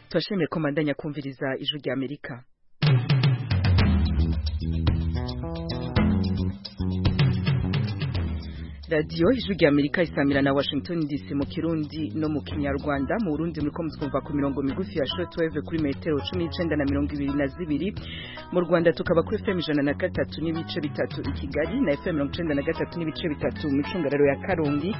turashimiye ko mbandanya kumviriza ijwi rya amerika radiyo ijwi rya amerika isamira na washington dc mu kirundi no mu kinyarwanda mu burundi muri ko mutwumva ku mirongo migufi ya shortwave kuri metero cumi n'icenda na mirongo ibiri na zibiri mu rwanda tukaba kuri fm ijana na gatatu n'ibice bitatu i kigali na fm mirongo icenda na gatatu n'ibice bitatu mu icungararo ya karongi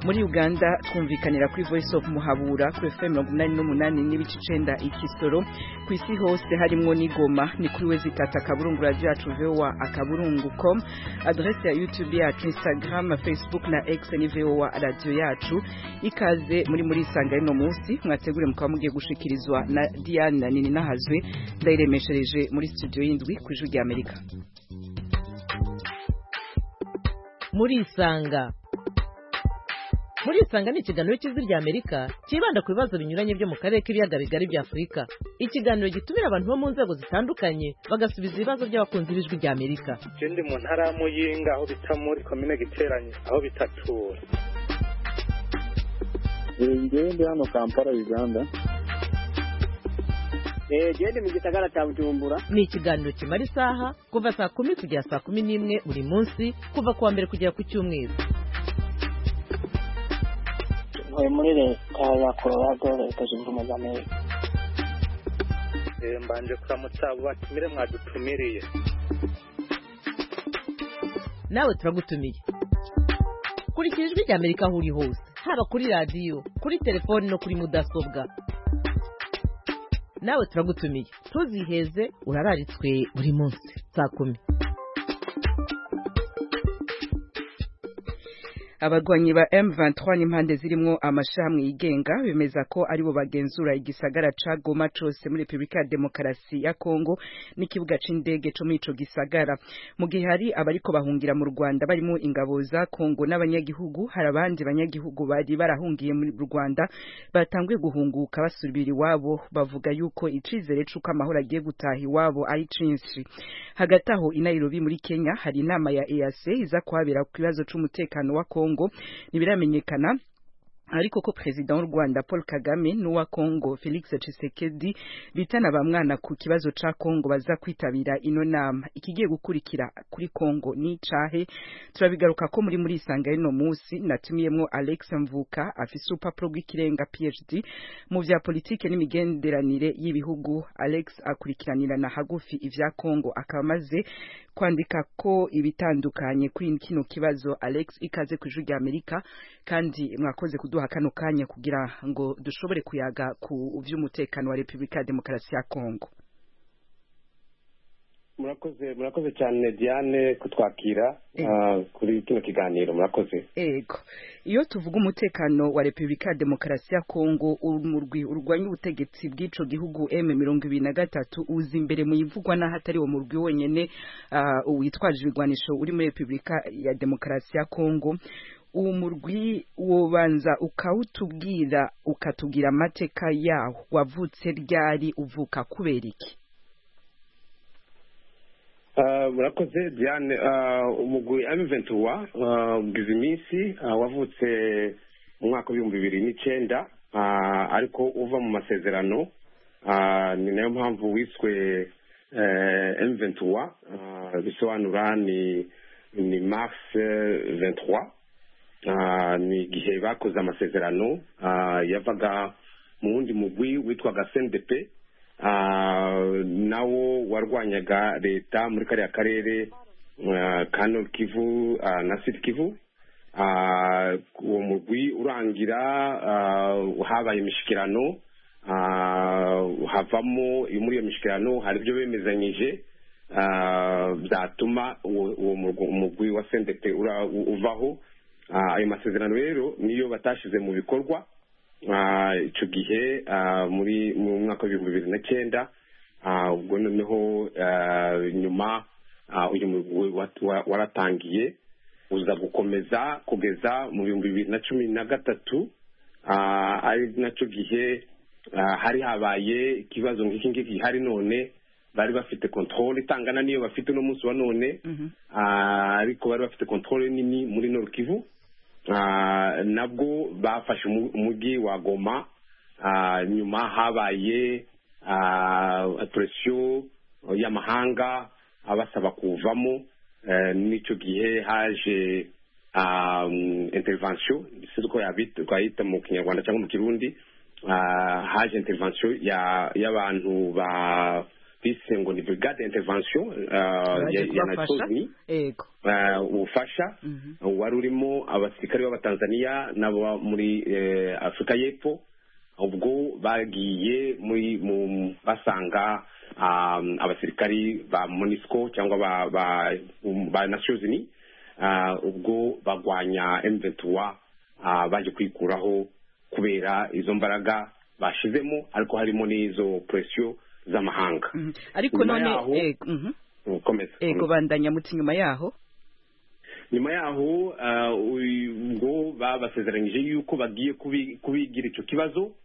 muri uganda twumvikanira kuri voice of muhabura kuri fm mirongo umunani n'umunani n'ibice icenda i kisoro ku isi hose harimwo n'igoma ni kuri wezitatu akaburungu radiyo yacu voa akaburungu com adrese ya youtube yacu instagram facebook na x ni voa radiyo yacu ikaze muri muri isanga y'uno munsi mwategure mukaba mugiye gushikirizwa na diane nini nahazwe ndayiremeshereje muri studio y'indwi ku ijwi rya amerika murisanga murisanga ni ikiganiro cy'ijwi rya amerika cyibanda ku bibazo binyuranye byo mu karere k'ibiyaga bigari bya afurika ikiganiro gitumira abantu bo mu nzego zitandukanye bagasubiza ibibazo by'abakunzi b'ijwi rya amerika je ndi mu ntara ya muyinga aho bita muri komine giteranye aho bita tura ngewe ndi hano kampala uganda genda mu gisagara cya bujumbura ni ikiganiro kimara isaha kuva saa kumi kugera saa kumi n'imwe buri munsi kuva ku wa mbere kugera ku cyumweru ntuye muri leta ya colorado leta zunze ubumwe za amerika Eh, mbanje kuramutsa abo batumire mwadutumiriye nawe turagutumiye kurikira ijwi rya amerika aho uri hose haba kuri radiyo kuri telefoni no kuri mudasobwa nawe turagutumiye ntuziheze urararitswe buri munsi saa kumi abagwanyi ba M23 n'impande zirimwo amashirahamwe yigenga bemeza ko aribo bagenzura igisagara ca Goma cose muri Republika ya Demokarasi ya Kongo n'ikibuga c'indege co muri ico gisagara mu gihe hari abariko bahungira mu Rwanda barimo ingabo za Kongo n'abanyagihugu hari abandi banyagihugu bari barahungiye mu Rwanda batanguye guhunguka basubira iwabo bavuga yuko icizere c'uko amahoro agiye gutaha iwabo ari cinshi hagati aho i Nairobi muri Kenya hari inama ya EAC iza kuhabera ku kibazo c'umutekano wa Kongo ntibiramenyekana ariko ko perezida w'u Rwanda Paul Kagame n'uwa Kongo Felix Tshisekedi bitana bamwana ku kibazo ca Kongo baza kwitabira ino nama ikigiye gukurikira kuri Kongo ni cahe turabigaruka ko muri muri isanga y'ino musi natumiyemwo Alex Mvuka afise urupapuro rw'ikirenga PhD mu vya politike n'imigenderanire y'ibihugu Alex akurikiranira na hagufi ivya Kongo akaba amaze kwandika ko ibitandukanye kuri kino kibazo Alex ikaze ku ijwi rya Amerika kandi mwakoze kudu kuduha kano kanya kugira ngo dushobore kuyaga ku vy'umutekano wa Republika ya Demokarasi ya Kongo murakoze murakoze cyane diane kutwakira ah, kuri kino kiganiro murakoze Ego iyo tuvuga umutekano wa Republika ya Demokarasi ya Kongo umurwi urwanya ubutegetsi bw'ico gihugu M23 uza imbere mu ivugwa na hatari wo murwi wenyene uh, witwaje ibigwanisho uri muri Republika ya Demokarasi ya Kongo uwo murwi wobanza ukawutubwira ukatubwira amateka yawo wavutse ryari uvuka kubera iki Ah, murakoze diane ah, umugwi amiventuwa ubwiza iminsi ah, wavutse mu mwaka w'ibihumbi bibiri n'icyenda ah, ariko uva mu masezerano ah, ni nayo mpamvu wiswe eh, M23 ah, bisobanura ni ni mars eh, 23 Ah, ni igihe bakoze amasezerano ah, yavaga mu wundi mugwi witwaga CNDP ah, nawo warwanyaga leta muri kariya karere ah, ka Nord Kivu ah, na Sud Kivu ah, uwo mugwi urangira ah, habaye imishikirano ah, havamo muri iyo mishikirano hari ibyo bemezanyije ah, byatuma uwo uwo mugwi wa CNDP ura- uvaho Ah, ayo masezerano rero niyo batashyize mu bikorwa Ah, ico gihe ah, muri mu mwaka w'ibihumbi bibiri na cyenda Ah, ubwo noneho ah, nyuma ah, uyu mugwi wat- wa- waratangiye uza gukomeza kugeza mu bihumbi bibiri na cumi na gatatu Ah, ari naco gihe ah, hari habaye ikibazo nk'iki ngiki gihari none bari bafite controle itangana n'iyo bafite uno munsi wa none Ah, ariko bari bafite controle nini muri Nord Kivu Ah, nabwo bafashe umu- umujyi wa Goma Ah, nyuma habaye ah, presiyo y'amahanga abasaba kuvamo Eh, n'icyo gihe haje ah, mm, intervention si ko yabita twayita mu kinyarwanda cyangwa mu kirundi Ah, haje intervention ya y'abantu ba bise ngo ni brigade intervention ah, ya, baje ya kubafasha Nations Unies yego eh, ubufasha Mhm. wari urimo abasirikare b'abatanzaniya n'abo muri eh, afurika y'epfo ubwo bagiye muri mu basanga um, abasirikari ba monisco cyangwa ba ba, um, ba nations unies ah, ubwo bagwanya m23 ah, baje kwikuraho kubera izo mbaraga bashizemo ariko harimo n'izo presiyo z'amahanga Mhm. ariko Nyuma none yaho- yego mhm. ukomeza yego bandanya muti nyuma yaho nyuma yaho ah, uyu- ubwo babasezeranyije yuko bagiye kubi- kubigira icyo kibazo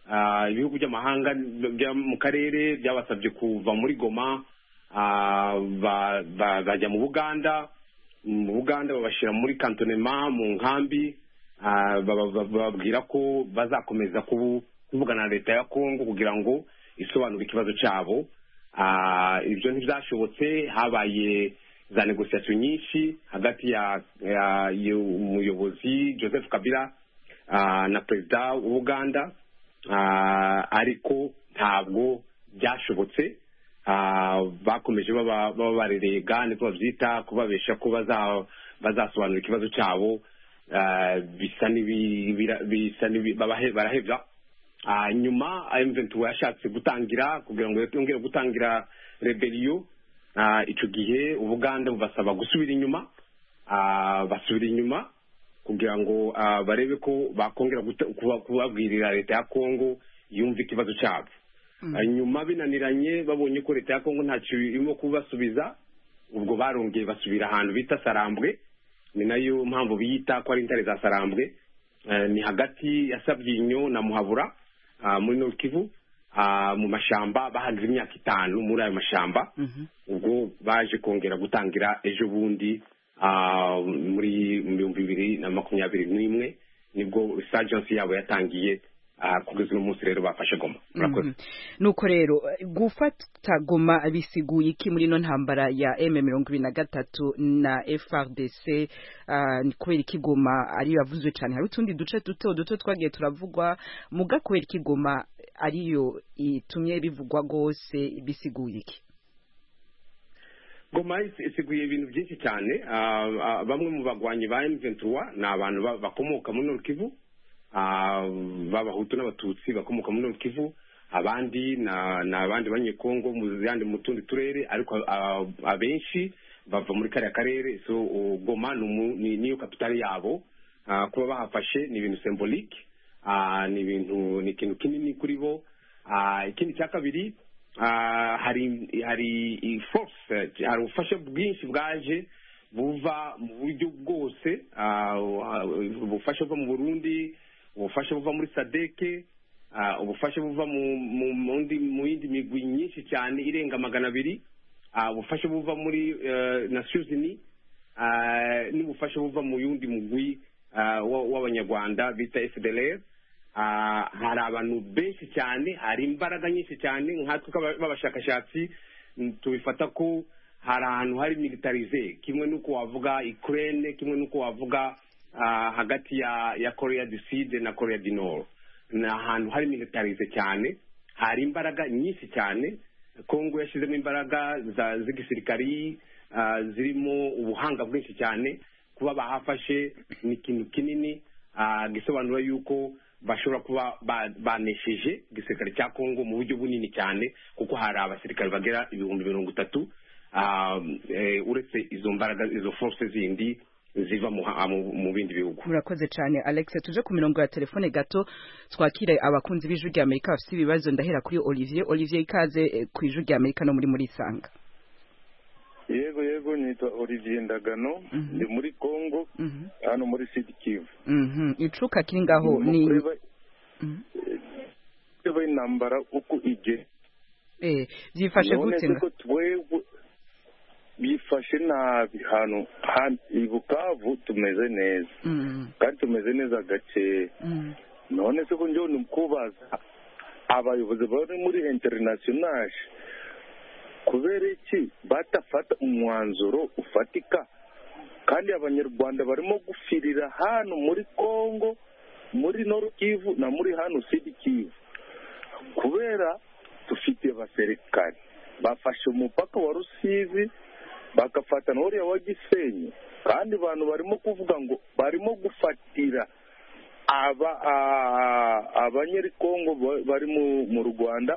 Ah, ibihugu by'amahanga byo mu karere byabasabye kuva muri goma ah, ba- ba- bajya mu buganda mu buganda babashyira muri kantonema mu nkambi ah, baba- baba- bababwira ko bazakomeza kubu- kuvugana na leta ya kongo kugira ngo isobanure ikibazo cyabo Ah, ibyo ntibyashobotse habaye za negosiyasiyo nyinshi hagati ya ya- y'umuyobozi joseph kabila ah, na perezida w'ubuganda Ah, ariko ntabwo byashobotse Ah, bakomeje baba baba barerega niko babyita kubabesha ko baza- bazasobanura ikibazo cyabo Ah, bisa n'ibi- bira- bisa n'ibi- babahe- barahebya Ah, nyuma M23 yashatse gutangira kugira ngo yongere gutangira rebeliyo Ah, ico gihe ubuganda bubasaba gusubira inyuma Ah, basubira inyuma kugira ngo ah, barebe ko bakongera guta- kuba- kubabwirira leta ya kongo yumva ikibazo cyabo Ah, nyuma binaniranye babonye ko leta ya kongo ntacyo irimo kubasubiza ubwo barongeye basubira ahantu bita sarambwe ni nayo mpamvu biyita ko ari intare za sarambwe Eh, ni hagati ya sabyinyo na muhabura ah, muri Nord Kivu ah, mu mashamba bahagaze imyaka itanu muri ayo mashamba Mhm. ubwo baje kongera gutangira ejo bundi ah, muri mu bihumbi bibiri na makumyabiri n'imwe nibwo resurgence yabo yatangiye ah, kugeza uno munsi rero bafashe goma murakoze Mhm. nuko rero gufata goma bisiguye iki muri ino ntambara ya m mirongo ibiri na gatatu na frdc ah, ni kubera iki goma ariyo yavuzwe cyane hari utundi duce duto duto twagiye turavugwa muga kubera iki goma ariyo itumye bivugwa rwose bisiguye iki goma is- isiguye ibintu byinshi cyane Ah, ah, bamwe mu bagwanyi ba M23 ni abantu ba- bakomoka muri Nord Kivu Ah, b'abahutu n'abatutsi bakomoka muri Nord Kivu abandi na- ni abandi banyekongo mu zandi mu tundi turere ariko ah, abenshi bava muri kariya karere so oh, goma ni umu- ni- niyo kapitali yabo Ah, kuba bahafashe ni ibintu symbolique Ah, ni ibintu ni ikintu kinini kuri bo Ah, ikindi cya kabiri ah, hari hari i- force eh, hari ubufasha bwinshi bwaje buva mu buryo bwose ah, ubufasha buva mu burundi ubufasha buva muri sadeke ah, ubufasha buva mu mu- mu ndi- mu yindi migwi myinshi cyane irenga magana abiri ah, ubufasha buva muri eh, nations unies ah, n'ubufasha buva mu yundi mugwi ah, wa- w'abanyarwanda bita fdlr Ah, hari abantu benshi cyane hari imbaraga nyinshi cyane nkatwe k'aba- b'abashakashatsi mm, tubifata ko hari ahantu hari militarize kimwe n'uko wavuga ukraine kimwe n'uko wavuga ah, hagati ya ya korea du sud na korea du nord ni ahantu hari militarize cyane hari imbaraga nyinshi cyane kongo yashyizemo imbaraga za- z'igisirikari ah, zirimo ubuhanga bwinshi cyane kuba bahafashe ni ikintu kinini ah, gisobanura yuko bashobora kuba ba- banesheje igisirikare cya kongo mu buryo bunini cyane kuko hari abasirikare bagera ibihumbi mirongo itatu ah, eh, uretse izo mbaraga izo force zindi ziva mu ha- mu- mu bindi bihugu murakoze cyane alex tuje ku mirongo ya telefone gato twakire abakunzi b'ijwi rya amerika bafite ibibazo ndahera kuri olivier olivier ikaze eh, ku ijwi rya amerika no muri murisanga yego yego nitwa olivier ndagano Mhm. ndi muri congo Mhm. hano muri sud kivu Mhm. icuka kiri ngaho Mu ni kureba- Mhm. kureba intambara uko igenda Eh, byifashe Nabonetse gute nga ko twebwe bifashe nabi hano hano i bukavu tumeze neza Mm, kandi tumeze neza gakeya mm, none se ko njyewe ni kubaza abayobozi bari muri interinasiyonari kubera iki batafata umwanzuro ufatika kandi abanyarwanda barimo gufirira hano muri congo muri noru kivu na muri hano sidi kivu kubera dufite abaserikari bafashe umupaka wa rusizi bagafata na uriya wa gisenyi kandi abantu barimo kuvuga ngo barimo gufatira aba a- abanyerikongo ba- bari mu- mu rwanda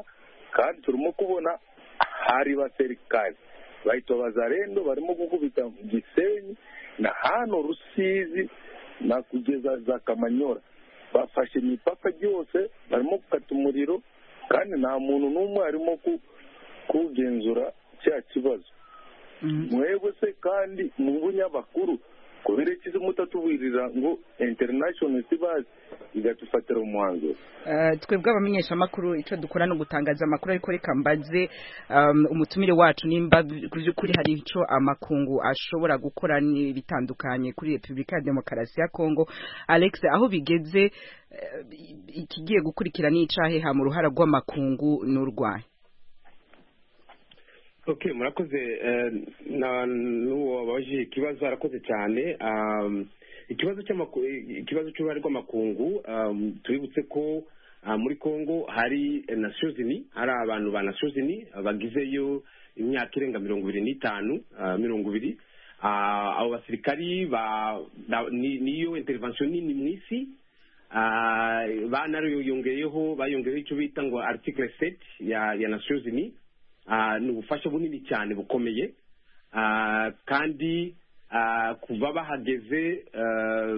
kandi turimo kubona hari baserikari bahita abazarendo barimo gukubita mu gisenyi na hano rusizi na kugeza za kamanyora bafashe imipaka ryose barimo gukata umuriro kandi nta muntu n'umwe arimo ku- kugenzura cya kibazo mwebwe se kandi mu bunyamakuru kubera ikizi mutatuburira ngo international sibazi igadufatira umwanzuro Eh, twebwe abamenyeshamakuru icyo dukora ni ugutangaza amakuru ariko reka mbaze um, umutumire wacu nimba by'ukuri hari icyo amakungu ashobora gukora ni- bitandukanye kuri repubulika ya demokarasi ya kongo alex aho bigeze eh, ikigiye gukurikira ni icaheha mu ruhara rw'amakungu n'urwaye okay murakoze eh, na n'uwo wabaje ikibazo arakoze cyane Um, ikibazo cy'amaku- ikibazo cy'uruhare rw'amakungu um, tubibutse ko ah, muri congo hari eh, nations unies hari abantu ba nations unies ah, bagizeyo imyaka irenga mirongo ibiri n'itanu ah, mirongo ibiri Ah, abo basirikari ba ba- ni- niyo intervention nini mu isi Ah, banariyongeyeho bayongeyeho icyo bita ngo article 7 ya ya nations unies Ah, ni ubufasha bunini cyane bukomeye Ah, kandi ah, kuva bahageze ah,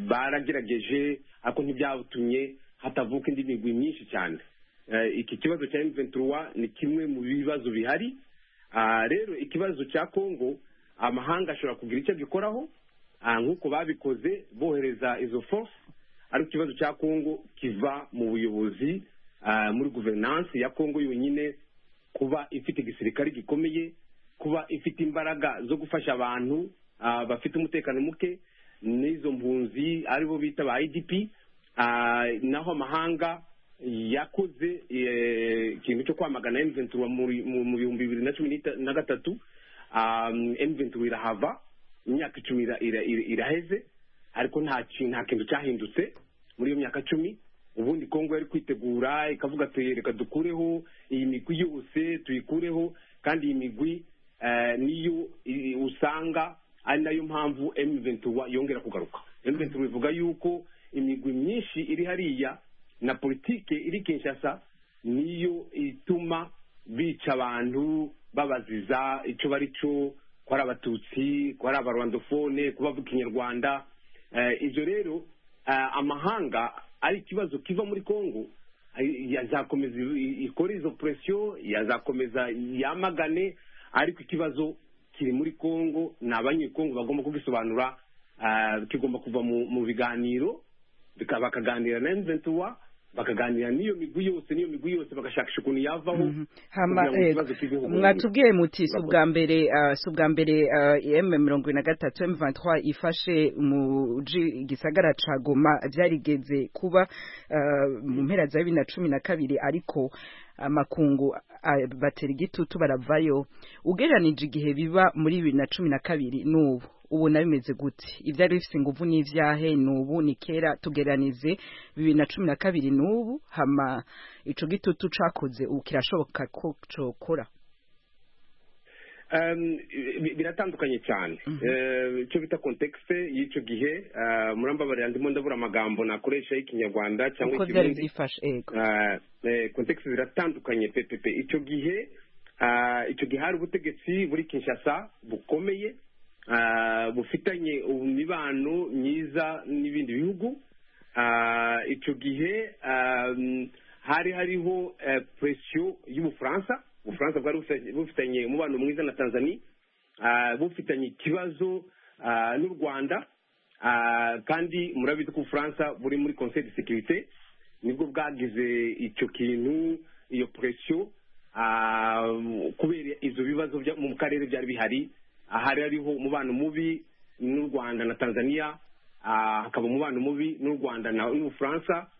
baragerageje ariko ntibyatumye hatavuka indi migwi myinshi cyane Eh, iki kibazo cya M23 ni kimwe mu bibazo bihari Ah, rero ikibazo cya Congo amahanga ashobora kugira icyo abikoraho Ah, nk'uko babikoze bohereza izo force ariko ikibazo cya Congo kiva mu buyobozi ah, muri guverinansi ya Congo yonyine kuba ifite igisirikare gikomeye kuba ifite imbaraga zo gufasha abantu ah, bafite umutekano muke n'izo mpunzi aribo bita ba idp ah, naho amahanga yakoze eh, ikintu cyo kwamagana M23 muri- mu mu bihumbi bibiri na cumi n'ita- na gatatu Ah, M23 irahava imyaka icumi ira- ira- ira- iraheze ariko nta ki- nta kintu cyahindutse muri iyo myaka cumi ubundi kongo yari kwitegura ikavuga ati reka dukureho iyi migwi yose tuyikureho kandi iyi migwi eh, niyo i- usanga ari nayo mpamvu M23 yongera kugaruka M23 ivuga yuko imigwi myinshi iri hariya na politike iri Kinshasa niyo ituma bica abantu babaziza icyo bari cyo ko ari abatutsi ko ari abarwandofone ko bavuga ikinyarwanda Eh, ibyo rero eh, amahanga ari ikibazo kiva muri congo ay- yazakomeza i- ikore izo presiyo yazakomeza yamagane ariko ikibazo kiri muri congo ni abanyekongo bagomba kugisobanura eh, kigomba kuva mu mu biganiro bika- bakaganira na M23 bakaganira n'iyo migwi yose n'iyo migwi yose bagashakisha ukuntu yavaho Mhm. Hama, kugira ngo eh, ikibazo kiveho burundu. mwatubwiye muti si ubwa mbere ah, si ubwa mbere m mirongo ine na gatatu m vingt ifashe mu ji- gisagara ca goma byarigeze kuba ah, mu mpera za bibiri na cumi na kabiri ariko amakungu ah, batera igitutu baravayo ugereranije igihe biba muri bibiri na cumi na kabiri n'ubu ubu nayo bimeze gute ibyari bifite ingufu n'ibyahe n'ubu ni kera tugeranize bibiri na cumi na kabiri n'ubu hama ico gitutu cakoze ubu kirashoboka ko cokora Um, bi- biratandukanye cyane Eh, icyo bita context y'icyo gihe eh, murambabarira ndimo ndabura amagambo nakoresha y'ikinyarwanda cyangwa uko vyari ikirundi. vyifashe ego Eh, eh, context ziratandukanye pepepe icyo gihe ah, icyo gihe hari ubutegetsi buri kinshasa bukomeye ah, bufitanye imibano myiza n'ibindi bihugu Ah, icyo gihe ah, hari hariho eh, presiyo y'ubufaransa ubufaransa bwari bufitanye- bufitanye umubano mwiza na tanzania Ah, bufitanye ikibazo ah, n'u rwanda Ah, kandi murabizi ko ubufaransa buri muri conseil de sécurité nibwo bwagize icyo kintu iyo presiyo ah, kubera izo bibazo bya- mu karere byari bihari ahari hariho umubano mubi n'u rwanda na tanzania ah, hakaba umubano mubi n'u rwanda na n'ubufaransa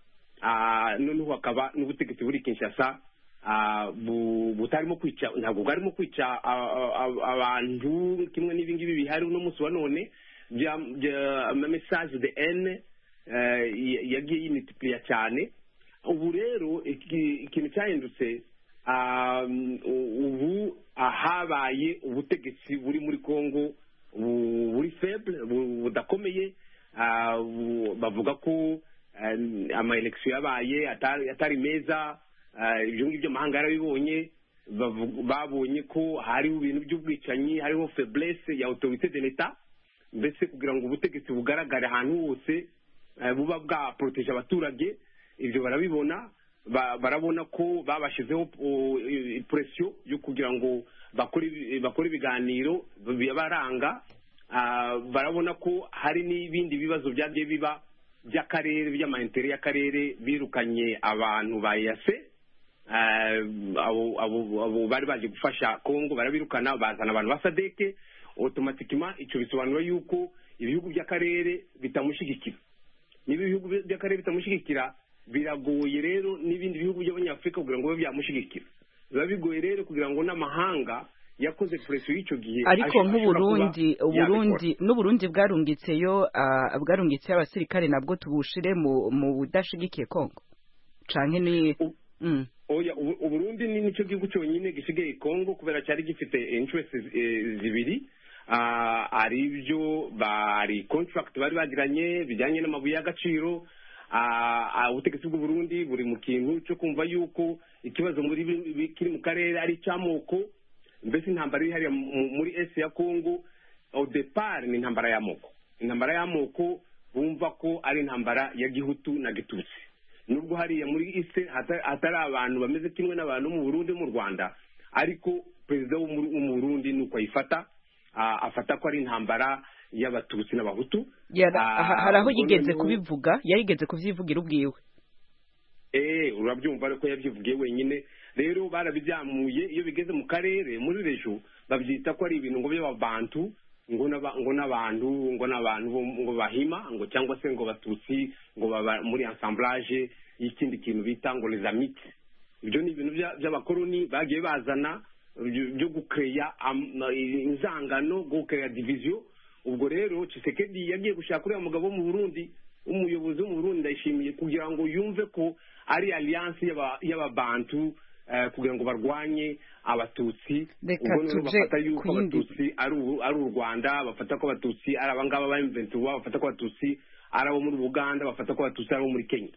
ah, noneho hakaba n'ubutegetsi buri kinshasa ah, bu- butarimo kwica ntabwo bwarimo kwica ah, ah, ah, abantu kimwe n'ibi ngibi bihari uno munsi wa none bya- bya- ama message de ene yagiye yimitipliya cyane ubu rero iki- ikintu cyahindutse ah, u- ubu habaye ubutegetsi buri muri congo bu- buri feble bu- budakomeye ah, bu- bavuga ko amayelekisiyo yabaye atari atari meza ah, ibyo ngibyo amahanga yarabibonye bavu- babonye ko hariho ibintu by'ubwicanyi hariho feblesse ya autorité de l'etat mbese kugira ngo ubutegetsi bugaragare ahantu hose eh, buba bwaporoteje abaturage ibyo barabibona ba- barabona ko babashyizeho o, i- presiyo yo kugira ngo bakore ibi- bakore ibiganiro bibaranga Ah, barabona ko hari n'ibindi bibazo byagiye biba by'akarere by'amayintere y'akarere birukanye abantu ba yase Eh, abo abo- abo bari baje gufasha kongo barabirukana bazana abantu ba sadeke otomatikima icyo bisobanura yuko ibihugu by'akarere bitamushyigikira niba ibihugu by'akarere bitamushyigikira biragoye rero n'ibindi bihugu by'abanyafurika kugira ngo bibe byamushyigikira biba bigoye rero kugira ngo n'amahanga yakoze presiyo y'icyo gihe ariko ashobora nk'uburundi kuba uburundi yabikora. n'uburundi bwarungitseyo ah, bwarungitseyo abasirikare nabwo tubushire mu mu budashigikiye kongo canke ni U- mm. oya ubu- uburundi ni nicyo gihugu cyonyine gisigaye kongo kubera cyari gifite interest eh, zibiri Ah, ari byo bari contract bari bagiranye bijyanye n'amabuye y'agaciro Ah, ah, ubutegetsi bw'uburundi buri mu kintu cyo kumva yuko ikibazo muri bi- bi- kiri mu karere ari icy'amoko mbese intambara iri hariya mu- muri esi ya kongo au depart ni intambara y'amoko intambara y'amoko bumva ko ari intambara ya gihutu na gitutsi nubwo hariya muri ise hata- hatari abantu bameze kimwe n'abantu mu burundi mu rwanda ariko perezida wo mu wo mu burundi nuko ayifata ah, afata ko ari intambara y'abatutsi n'abahutu Yara- Ah, aha- hari aho ubwo yigeze noneho- kubivuga yarigeze kuvyivugira ubwiwe eh urabyiumva ariko yabyivugiye wenyine rero barabibyamuye iyo bigeze mu karere muri rejo babyita ko ari ibintu ngo by'ababantu ngo n'aba- ngo n'abantu ngo n'abantu bo- ngo bahima ngo cyangwa se ngo batutsi ngo baba muri ensemblage y'ikindi kintu bita ngo les amites ibyo ni ibintu bya- by'abakoloni bagiye bazana byo byo gukeya am- inzangano gukeya diviziyo ubwo rero Tshisekedi yagiye gushaka uriya mugabo wo mu Burundi umuyobozi wo mu Burundi ndayishimiye kugira ngo yumve ko ari alliance y'aba- y'ababantu eh, kugira ngo barwanye abatutsi Reka ubwo rero tuje bafata yuko ku yindi- abatutsi ari u- ari u Rwanda bafata ko abatutsi ari abangaba ba M23 bafata ko abatutsi ari abo muri Uganda bafata ko abatutsi ari abo muri Kenya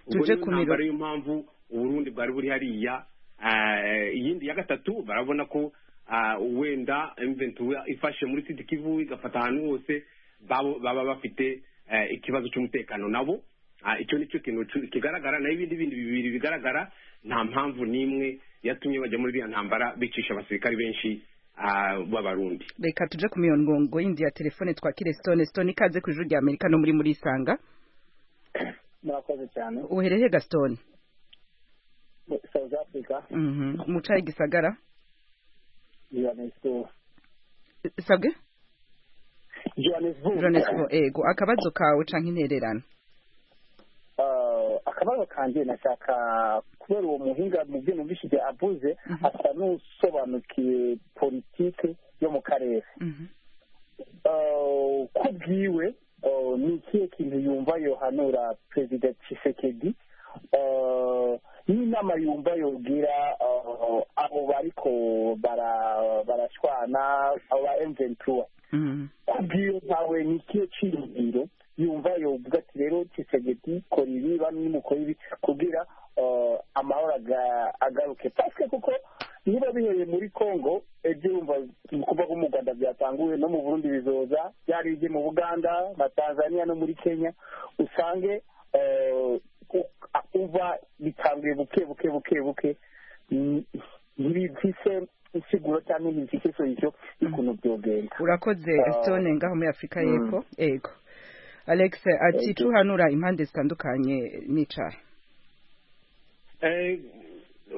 ubwo Tuje rero ku miro- intambara niyo mpamvu uburundi bwari buri hariya eh, iyindi ya gatatu barabona ko ah, wenda M23 ifashe muri sidi kivu igafata ahantu hose babo- baba bafite eh, ikibazo cy'umutekano nabo Ah, icyo nicyo kintu cu- kigaragara naho ibindi bindi bibiri bigaragara nta mpamvu n'imwe yatumye bajya muri iriya ntambara bicisha abasirikari benshi ah, b'abarundi reka tuje ku mirongo yindi ya telefone twakire stone stone ikaze ku ijuru rya amerika no muri muri isanga murakoze cyane uhereye gasitone south africa mucaye gisagara johannesburg sabwe johannesburg jonesbo ego akabazo kawe canke intererano Ah, akabazo kanjye nashaka kubera uwo muhinga mu byo numvishije avuze asa n'usobanukiwe politike yo mu karere Mhm. Ah, ko bwiwe ah, ni ikihe kintu yumva yohanura perezida tshisekedi Ah, n'inama yumva yogira ah, abo bariko bara- barashwana abo ba emventura Mhm. kubwiyo ntawe ni ikihe cyiyumviro yumva yovuga ati rero kisegeti kora ibi bamwe mukora ibi kugira eh, amahoro aga- agaruke paske kuko niba bihereye muri congo ibyo yumva kuva ko mu rwanda byatanguwe no mu burundi bizoza byari ibyo mu buganda na tanzania no muri kenya usange eh, u- a- uva bitanguye buke buke buke buke Mm, ntibifise insiguro cyangwa ntibifise solisiyo y'ukuntu byogenda urakoze Ah. stone ngaho muri afurika Mm. y'epfo ego alex ati Ego. tuhanura impande zitandukanye n'icayi Eh,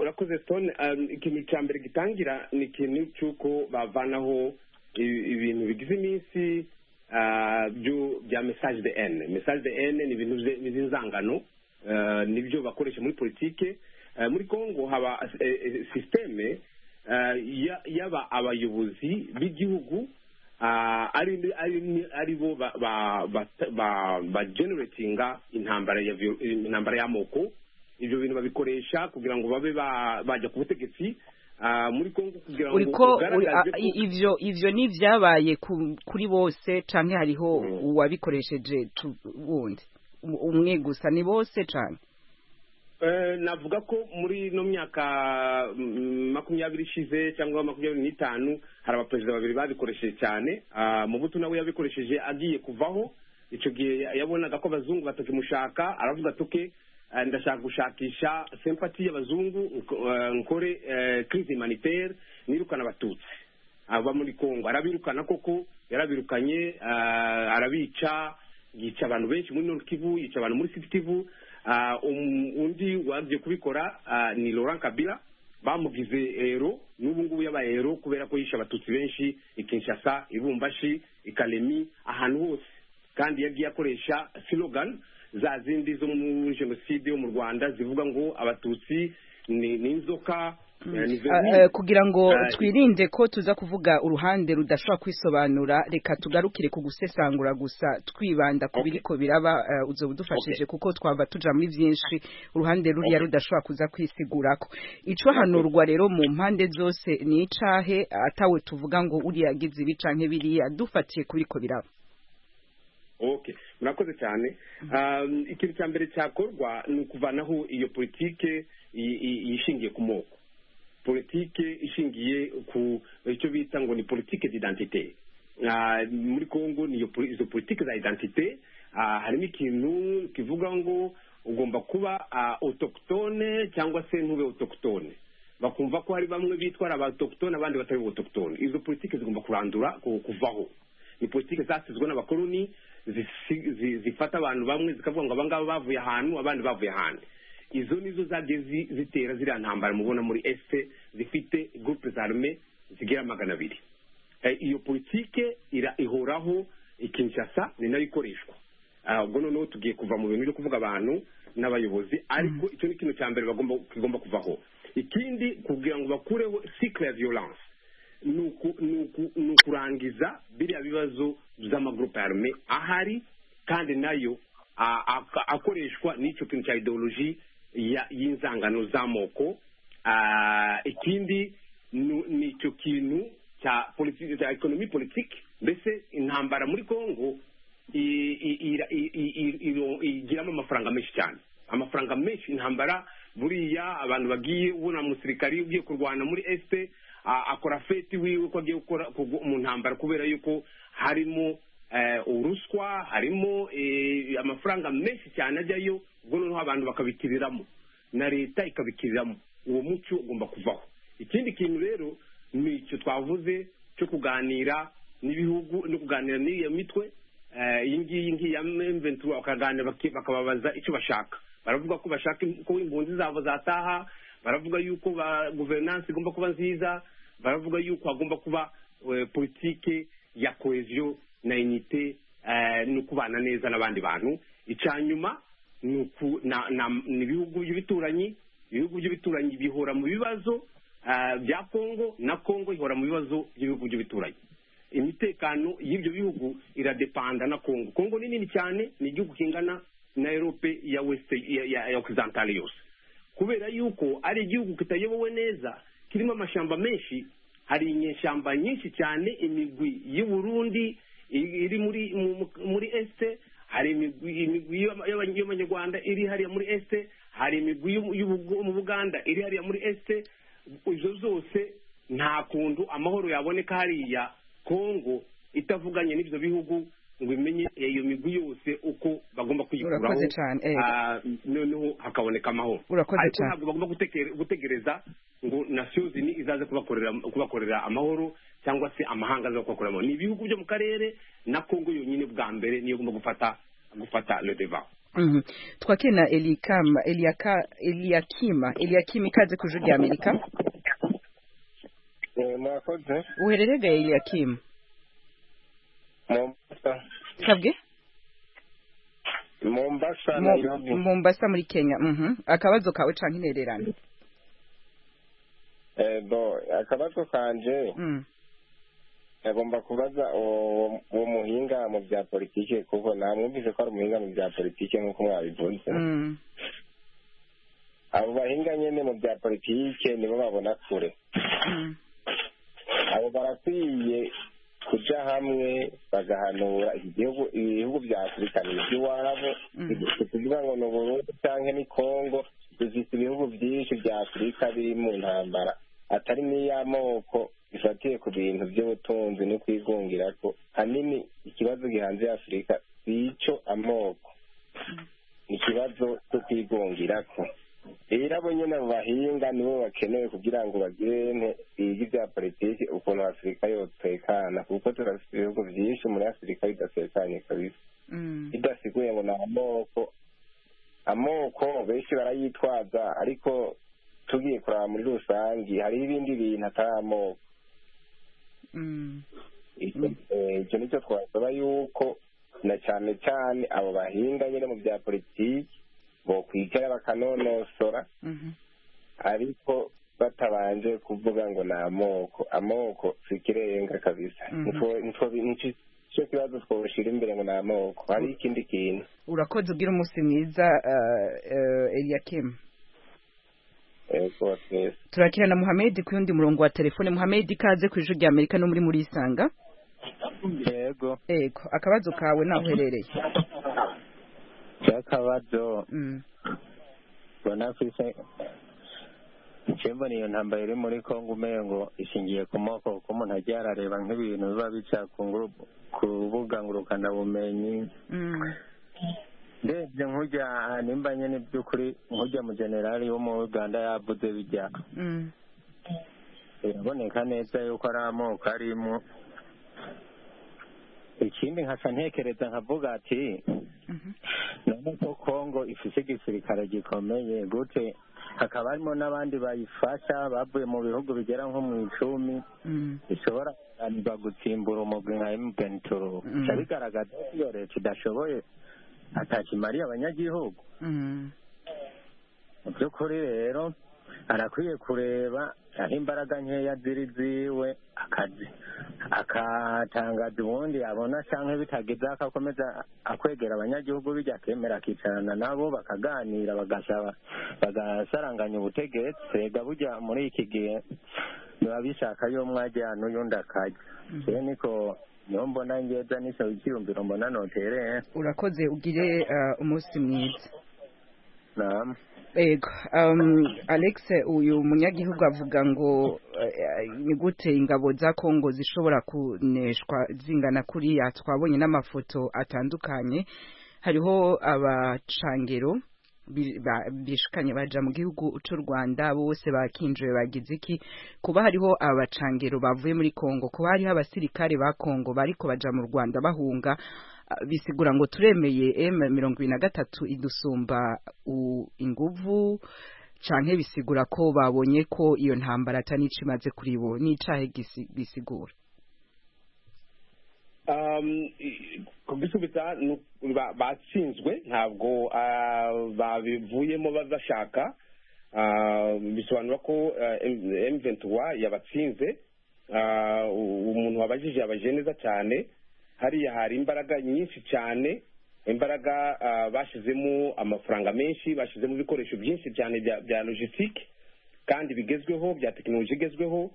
urakoze stone um, ikintu cya mbere gitangira ni ikintu cy'uko bavanaho i- ibintu bigize iminsi ah, byo- bya message de n message de n ni ibintu bye- by'inzangano eh, nibyo bakoresha muri politike Eh, muri kongo haba eh, eh, sisiteme eh, ya- y'aba abayobozi b'igihugu ah, ari ari- ari bo ba- ba- ba- ba- bageneratinga intambara ya vio- intambara y'amoko ibyo bintu babikoresha kugira ngo babe ba- bajya ku butegetsi ah, muri kongo kugira ngo uriko uri- a- ugaragaze ko- i- ivyo ivyo ni vyabaye ku- kuri bose canke hariho Mm. uwabikoresheje tu- wundi Um- umwe gusa ni bose canke Eh, navuga ko muri no myaka mm, makumyabiri ishize cyangwa makumyabiri n'itanu hari abaperezida babiri babikoresheje cyane Ah, mubutu nawe yabikoresheje agiye kuvaho icyo gihe ya- yabonaga ko abazungu batakimushaka aravuga ati "Okay, eh, ndashaka gushakisha sempati y'abazungu nko- eh, nkore eh, crise humanitaire nirukana abatutsi aba muri kongo arabirukana koko yarabirukanye ah, arabica yica abantu benshi muri nord kivu yica abantu muri sud kivu Ah, um- undi wagiye kubikora ah, ni laurent kabila bamugize ero n'ubu ngubu yabaye ero kubera ko yishe abatutsi benshi i kinshasa i bumbashi i kalemi ahantu hose kandi yagiye akoresha slogan za zindi zo muri jenoside yo mu rwanda zivuga ngo abatutsi ni ni inzoka eh, ni Ah, vermine. eh, kugira ngo Ah, twirinde ko tuza kuvuga uruhande rudashobora kwisobanura reka tugarukire ku gusesangura gusa twibanda ku Okay. biriko biraba eh, uzoba udufashije kuko twaba tuja muri byinshi uruhande ruriya rudashobora kuza kwisigurako ico hanurwa rero mu mpande zose ni icahe atawe tuvuga ngo uriya agize ibi canke biriya dufatiye ku biriko biraba okay murakoze cyane Um, ikintu cya mbere cyakorwa ni ukuvanaho iyo politike i- i- ishingiye ku moko politike ishingiye ku icyo bita ngo ni politike d'identité Ah, muri congo ni iyo poli- izo politike za identité ah, harimo ikintu kivuga ngo ugomba kuba ah, autochtone cyangwa se ntube autochtone bakumva ko hari bamwe bitwara abatoktone abandi batari autochtone izo politike zigomba kurandura ku- kuvaho ni politike zasizwe n'abakoloni zisi- zi- zifata abantu bamwe zikavuga ngo abangaba bavuye ahantu abandi bavuye ahandi izo nizo zagiye zi- zitera ziriya ntambara mubona muri este zifite groupe zarme zigera magana abiri Eh, iyo politike ira ihoraho ikinshasa ni nayo ikoreshwa Ah, ubwo noneho tugiye kuva mu bintu byo kuvuga abantu n'abayobozi ariko icyo ni ikintu cya mbere bagomba kigomba kuvaho ikindi kugira ngo bakureho cycle ya violence ni uku- ni uku- ni ukurangiza biriya bibazo by'amagrupe arme ahari kandi nayo a- a- akoreshwa n'icyo kintu cya ideoloji ya- y'inzangano z'amoko Ah, ikindi ni ni icyo kintu cya politiki cya ekonomi politiki mbese intambara muri kongo i- i- ira- i- i- i- iro- igiramo amafaranga menshi cyane amafaranga menshi intambara buriya abantu bagiye ubona umusirikari ugiye kurwana muri este a- akora feti wiwe ko agiye gukora kugwa- mu ntambara kubera yuko harimo eh, uruswa harimo eh, amafaranga menshi cyane ajyayo ubwo noneho abantu bakabikiriramo na leta ikabikiriramo uwo muco ugomba kuvaho ikindi kintu rero ni icyo twavuze cyo kuganira n'ibihugu no kuganira n'iyo mitwe Eh, iyi ngiyi ngiya mventura bakaganira baki- bakababaza icyo bashaka baravuga ko bashaka im- ko impunzi zabo zataha baravuga yuko ba guverinansi igomba kuba nziza baravuga yuko hagomba kuba eh, politike ya koheziyo na inite eh, ni ukubana neza n'abandi bantu icya nyuma ni uku- na- na- ni ibihugu by'ibituranyi ibihugu by'ibituranyi bihora mu bibazo eh, bya kongo na kongo ihora mu bibazo by'ibihugu by'ibituranyi imitekano y'ibyo bihugu iradepanda na kongo kongo ni nini cyane ni igihugu kingana na erope ya west ya, ya, ya occidentale yose kubera yuko ari igihugu kitayobowe neza kirimo amashyamba menshi hari inyeshyamba nyinshi cyane imigwi y'u Burundi i- iri muri mu- mu- muri este hari imigwi imigwi y'aba- y'aba- y'abanyarwanda iri hariya muri este hari imigwi y'u- y'u- yo mu buganda iri hariya muri este izo zose nta kuntu amahoro yaboneka hariya kongo itavuganye n'ibyo bihugu ngo imenye iyo migwi yose uko bagomba kwikuraho Urakoze cyane, eh. Ah, noneho hakaboneka amahoro Urakoze ariko cyane. ntabwo bagomba gutekere- gutegereza ngo nasiyo zini izaze kubakorera kubakorera amahoro cyangwa se amahanga aza kubakorera amahoro ni ibihugu byo mu karere na kongo yonyine bwa mbere niyo igomba gufata gufata le deva Mhm. twakiri na elikama eliaka eliakima eliakima ikaze ku ijwi rya amerika mwakoze uhererega eliakima mombasa kabwe mombasa Mo- nairobi mombasa muri kenya mhm akabazo kawe canke intererano Eh, bo akabazo kanje Mm. agomba kubaza uwo uwo muhinga mu bya politiki kuko namwumvise ko ari umuhinga mu bya politiki nk'uko mwabivuze Mm. abo bahinga nyine mu bya politiki nibo babona kure Mm. abo barakwiye kuja hamwe bagahanura iki gihugu ibihugu bya afurika ni iby'iwabo Mm. ni ukuvuga ngo ni uburundi cyangwa ni kongo bifite ibihugu byinshi bya afurika biri mu ntambara atari n'iy'amoko bifatiye ku bintu by'ubutunzi no kwigungira ko hanini ikibazo gihanze afurika si icyo amoko ni ikibazo cyo kwigungira ko rero abo nyine abo bahinga nibo bakenewe kugira ngo bagire nte- bige ibya politiki ukuntu afurika yotekana kuko turafite ibihugu byinshi muri afurika bidatekanye kabisa Mm. bidasiguye ngo ni amoko amoko benshi barayitwaza ariko tugiye kuraba muri rusange hariho ibindi bintu atari amoko Mm. Icyo eh, icyo ni cyo twasaba yuko na cyane cyane abo bahinga nyine mu bya politiki bokwicara bakanonosora Mhm. ariko batabanje kuvuga ngo ni amoko amoko si ikirenga kabisa Mhm. Nitwo- nitwo- nicyo nicyo kibazo twoshyira imbere ngo ni amoko hari ikindi kintu urakoze ugira umunsi mwiza uh, uh, eliakim eh, kuba twese turakira na muhamedi ku yundi murongo wa telefone muhamedi kaze ku ijwi rya amerika no muri muri isanga yego ego akabazo kawe naho uherereye cyakabazo Mm. mbona afise cyembona iyo ntambara iri muri kongo umengo ishingiye ku moko kuko umuntu ajya arareba nk'ibintu biba bica ku nguru- ku rubuga ngurukanabumenyi Mm. ndebye nk'ujya nimba nyine by'ukuri nk'ujya mu generali wo mu uganda yavuze bijya Mm. biraboneka neza yuko ari amoko arimo ikindi nkaca ntekereza nkavuga ati Mhm. none ko kongo ifise igisirikare gikomeye gute hakaba harimo n'abandi bayifasha bavuye mu bihugu bigera nko mu icumi Mm. bishobora kunanirwa gutsimbura umugwi nka mvenituro Mm. bica bigaragaza ko iyo leta idashoboye atakimariye abanyagihugu Mm. mu by'ukuri rero arakwiye kureba aho imbaraga nkeya ziri ziwe akazi akatangaza ubundi abona cyangwa bitagize akakomeza akwegera abanyagihugu bijya akemera akicarana nabo bakaganira bagasaba bagasaranganya ubutegetsi rega bujya muri iki gihe biba bishaka y'umwe ajya n'uyundi akajya rero niko niho mbona ngeza n'iso ikiyumviro mbona notereye urakoze ugire uh, umunsi mwiza nama Ego, um, Alex uyu munyagihugu avuga ngo eh, ni gute ingabo za Kongo zishobora kuneshwa zingana kuriya twabonye n'amafoto atandukanye hariho abacangero bi- ba- bishikanye baja mu gihugu c'u Rwanda bose bakinjiwe bagize iki kuba hariho abacangero bavuye muri Kongo kuba hariho abasirikare ba Kongo bariko baja mu Rwanda bahunga ah, bisigura ngo turemeye M mirongo ibiri na gatatu idusumba u- inguvu canke bisigura ko babonye ko iyo ntambara atari ico imaze kuri bo ni icahe gisi- bisigura Um, i- kubisubiza ni uku- ba- batsinzwe ntabwo ah, babivuyemo ba- bashaka Ah, bisobanura ko mventura yabatsinze Ah, u- umuntu wabajije yabajije neza cyane hariya hari imbaraga nyinshi cyane imbaraga ah, bashyizemo amafaranga menshi bashyizemo ibikoresho byinshi cyane bya- bya logisitike kandi bigezweho bya tekinoloji igezweho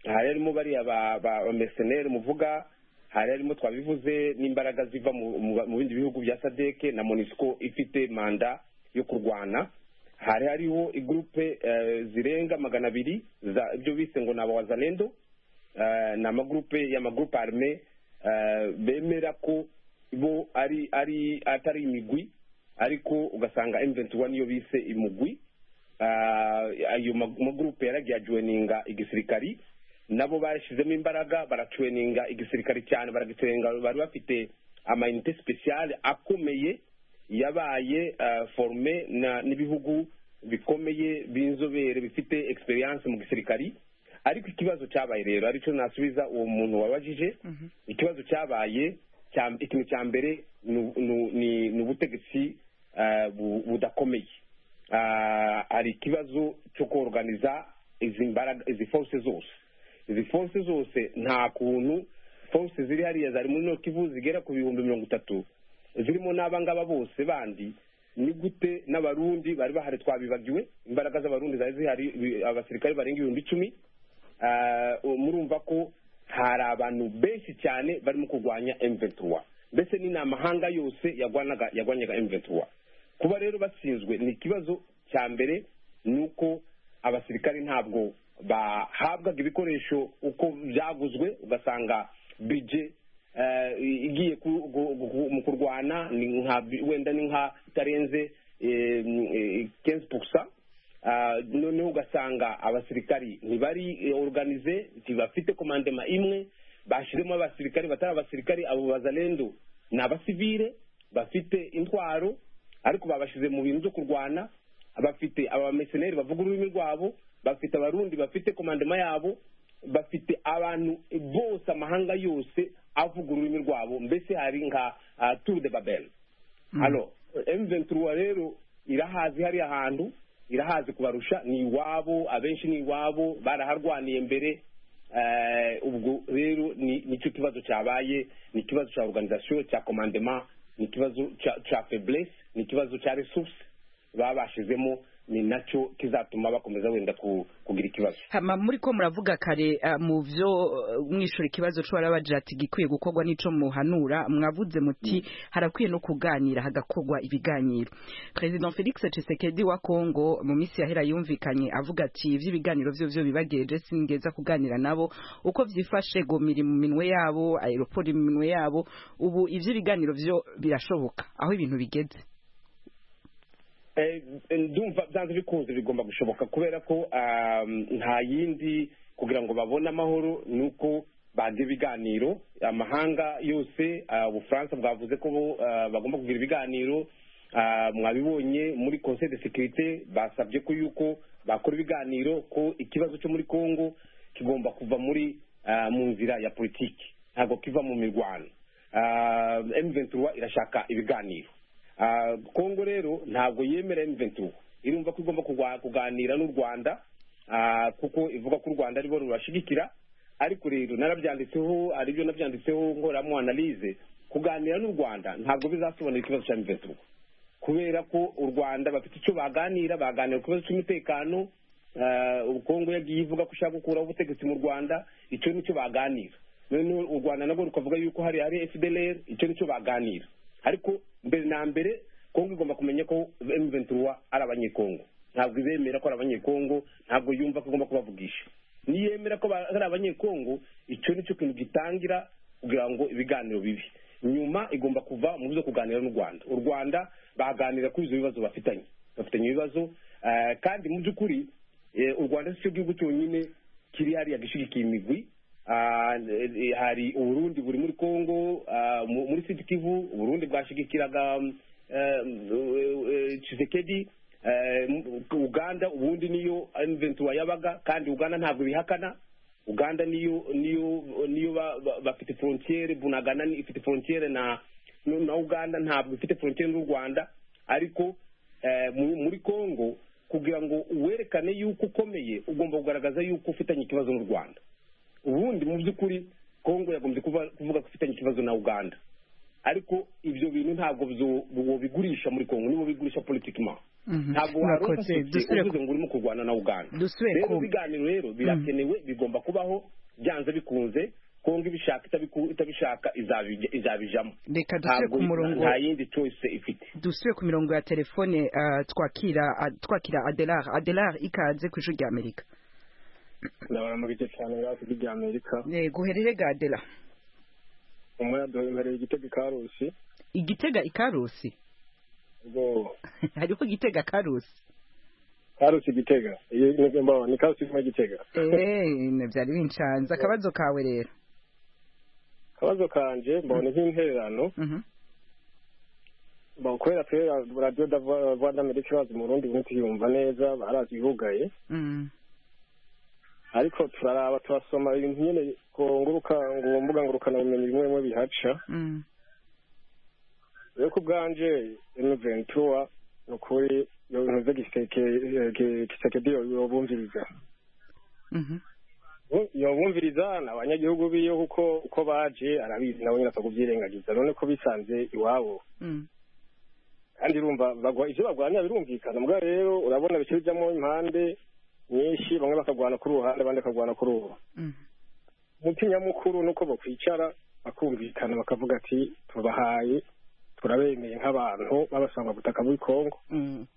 hari harimo bariya ba- ba ba mercenaire muvuga hari harimo twabivuze n'imbaraga ziva mu- mu mu bindi bihugu bya sadeke na monisco ifite manda yo kurwana hari hariho igurupe eh, zirenga magana abiri za- ibyo bise ngo ni abawazalendo eh, ni amagurupe y'amagurupe arme eh, bemera ko bo ari ari atari imigwi ariko ugasanga M21 niyo bise imugwi Ah, ayo ma- magurupe yaragiye ajoininga igisirikari nabo bashyizemo imbaraga baracoininga igisirikari cyane baragicoininga bari bafite amayinite speciale akomeye yabaye ah, forume na- n'ibihugu bikomeye b'inzobere bifite experience mu gisirikari ariko ikibazo cyabaye rero aricyo nasubiza uwo muntu wabajije ikibazo cyabaye cya- ikintu cya mbere ni- ni ni- ni ubutegetsi eh, bu- budakomeye Ah, hari ikibazo cyo koroganiza izi mbaraga izi force zose izi force zose nta kuntu force ziri hariya zari muri noki kivu zigera ku bihumbi mirongo itatu zirimo n'abangaba bose bandi ni gute n'abarundi bari bahari twabibagiwe imbaraga z'abarundi zari zihari bi- abasirikare barenga ibihumbi icumi Ah, uwo murumva ko hari abantu benshi cyane barimo kurwanya M23 mbese ni n'amahanga yose yagwanaga yagwanyaga M23 kuba rero batsinzwe ni ikibazo cya mbere ni uko abasirikare ntabwo bahabwaga ibikoresho uko byaguzwe ugasanga bije eh, igiye ku- gu- gu- mu kurwana ni nka wenda ni nka itarenze eh, eh, 15% Ah, noneho ugasanga abasirikari ntibari eh, organize ntibafite komandema imwe bashyiremo abasirikari batari abasirikari abo bazalendo ni abasivire bafite intwaro ariko babashyize mu bintu byo kurwana bafite abameseneri bavuga ururimi rwabo bafite abarundi bafite komandema yabo bafite abantu bose amahanga yose avuga ururimi rwabo mbese hari nka ah, tour de babel halo M23 rero irahazi hariya hantu irahazi kubarusha ni iwabo abenshi ni iwabo baraharwaniye mbere eh, ubwo rero ni nicyo kibazo cyabaye ni ikibazo cya organisation cya commandement ni ikibazo cya- cya faiblesse ni ikibazo cya resource baba bashizemo ni nacyo kizatuma bakomeza wenda ku- kugira ikibazo hama muri ko muravuga kare ah, mu byo eh, mwishura ikibazo cyo barabagira ati gikwiye gukorwa n'ico muhanura mwavuze muti harakwiye no kuganira hagakorwa ibiganiro President Felix Tshisekedi wa Kongo mu minsi yahera yumvikanye avuga ati ivyo ibiganiro byo byo bibageje singeza kuganira nabo uko vyifashe gomiri mu minwe yabo aeroport mu minwe yabo ubu ivyo ibiganiro byo birashoboka aho ibintu bigeze Eh, ndumva byanze bikunze bigomba gushoboka kubera ko um, nta yindi kugira ngo babone amahoro ni uko bagira ibiganiro amahanga yose ah, ubufaransa bwavuze ko bo, ah, bagomba kugira ibiganiro Ah, mwabibonye muri conseil de sécurité basabye ko yuko bakora ibiganiro ko ikibazo cyo muri congo kigomba kuva muri ah, mu nzira ya politiki ntabwo kiva mu mirwano Ah, M23 irashaka ibiganiro Ah, kongo rero ntabwo yemera M23 irumva ko igomba kugwa- kuganira n'u rwanda ah, kuko ivuga ko u rwanda aribo rubashigikira ariko rero narabyanditseho aribyo nabyanditseho nkoramo analyse kuganira n'u rwanda ntabwo bizasobanura ikibazo cya M23 kubera ko u rwanda bafite icyo baganira baganira ku kibazo cy'umutekano ah, u kongo yagiye ivuga ko ishaka gukuraho ubutegetsi mu rwanda icyo nicyo baganira noneho u rwanda nabwo rukavuga yuko hari hari fdlr icyo nicyo baganira ariko mbere na mbere kongo igomba kumenya ko m23 ari abanyekongo ntabwo izemera ko ari abanyekongo ntabwo yumva ko igomba kubavugisha niyemera ko ba- ari abanyekongo icyo nicyo kintu gitangira kugira ngo ibiganiro bibi nyuma igomba kuva mu byo kuganira n'u rwanda u rwanda baganira kuri ibyo bibazo bafitanye bafitanye ibibazo eh, kandi mu by'ukuri eh, u rwanda si cyo gihugu cyonyine kiri hariya gishyigikiye imigwi Ah, eh, hari uburundi buri muri congo ah, mu- muri sud kivu uburundi bwashigikiraga mm, eh, eh, chisekedi eh, m- uganda ubundi niyo m23 yabaga kandi uganda ntabwo bihakana uganda niyo niyo niyo ba- ba- bafite frontiere bunagana ni- ifite frontiere na na uganda ntabwo ifite frontiere n'u rwanda ariko eh, mu- muri congo kugira ngo werekane yuko ukomeye ugomba kugaragaza yuko ufitanye ikibazo n'u rwanda ubundi mu by'ukuri kongo yagombye kuba- kuvuga ko ifitanye ikibazo na uganda ariko ibyo bintu ntabwo byo- wobigurisha muri kongo nibo bigurisha politikima Mhm. ntabwo hari Murakoze. ufashe Dusubire ku- uvuze ngo urimo kurwana na uganda Dusubire rero ku- ibiganiro rero birakenewe bigomba kubaho byanze bikunze kongo ibishaka itabiku- itabishaka izabijya- izabijamo reka dusubire ku murongo nta yindi choice ifite dusubire ku mirongo ya telefone ah, twakira ah, twakira adelar adelar ikaze ku ijwi ry'amerika ndabaramurike cyane basi ry'amerika guherere ga adela umuyaduha impereye igitego ikarusi igitega ikarusi ubwo hariho igitega karusi karusi igitega iyo ni mbaho ni karusi irimo igitega eee byari binshanze akabazo kawe rero akabazo kanje mbona nk'intererano Mhm. mbona kubera twe radiyo rwanda amerika bazi mu rundi buntu yumva neza barazi yugaye Mm. ariko turaraba turasoma ibintu nyine ku nguruka- ku mbuga ngurukanabumenyi bimwe bimwe bihaca Mm. rero ku bwanje emuventura ni ukuri iyo bintu by'igiseke gisekedi yobumviriza Mhm. yobumviriza ni abanyagihugu biyo kuko uko baje arabizi nabo nyine apfa kubyirengagiza none ko bisanze iwabo Mm. kandi urumva bagwa ivyo bagwanya birumvikana mugabo rero urabona bice bijamo impande nyinshi bamwe bakagwana kuri ruhande abandi bakagwana kuri uwo Mm. umuti nyamukuru nuko bakwicara bakumvikana bakavuga ati tubahaye turabemeye nk'abantu babasanga butaka bw'i Kongo Mm.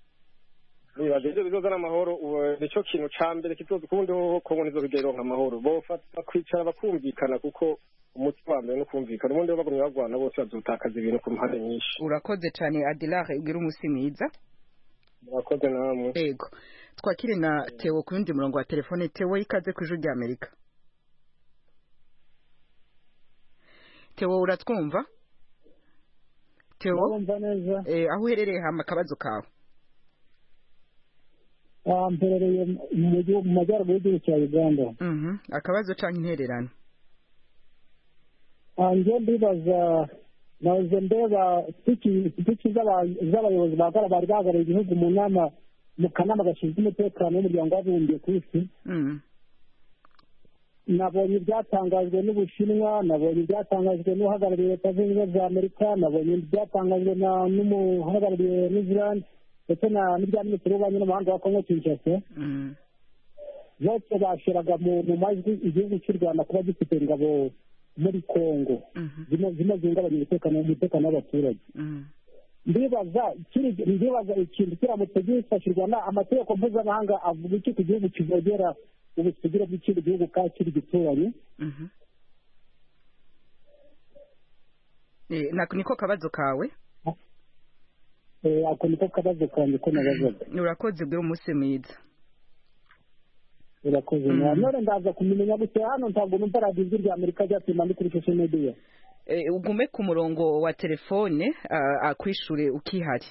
nibaza ibyo bizozana amahoro ubu nicyo kintu ca mbere kizoza ukundi hoho Kongo nizo bigeronka amahoro bofata bakwicara bakumvikana kuko umuti wa mbere ni ukumvikana ubundi bo bagumye bagwana bose bazotakaza ibintu ku mpande nyinshi urakoze cyane adilare ugira umunsi mwiza murakoze namwe ego twakire na tewo ku yundi murongo wa telefone tewo ikaze ku ijwi ry'amerika tewo uratwumva tewo ndabumva neza eh, aho uherereye hama akabazo kawe Ah, mperereye mu gihugu- mu majyaruguru y'igihugu cya uganda Mhm. akabazo cyangwa intererano Ah, njye ndibaza nahoze ndeba sipiki sipiki z'aba- z'abayobozi bahagarara bari bahagarariye igihugu mu nama mu kanama gashinzwe umutekano w'umuryango w'abibumbye ku isi Mm. nabonye ibyatangajwe n'ubushinwa nabonye ibyatangajwe n'uhagarariye leta zunze ubumwe za amerika nabonye ibyatangajwe na- n'umuhagarariye new zealand ndetse na- n'ibya minisitiri w'ububanyi n'amahanga wa kongo kinshasa Mm. bose bashyiraga mu mu majwi igihugu cy'u rwanda kuba gifite ingabo muri kongo Mhm. zino zino zihungabanya umutekano umutekano w'abaturage Mm. ndibaza ikindi- ndibaza ikintu kiramutse gifashirwa na amategeko mpuzamahanga avuga iki ku gihugu kivogera ubusugire bw'ikindi gihugu kandi kiri gituranyi Mhm. Eh, nako niko kabazo kawe Eh, ako niko kabazo kanjye ko nabazaga urakoze ugira umunsi mwiza irakoze Mm. nawe none ndaza kumumenya gute hano ntabwo numva radiyo ijwi rya amerika ryatema ni kuri sosho mediya Eh, ugume ku murongo wa telefone ah, akwishure ukihari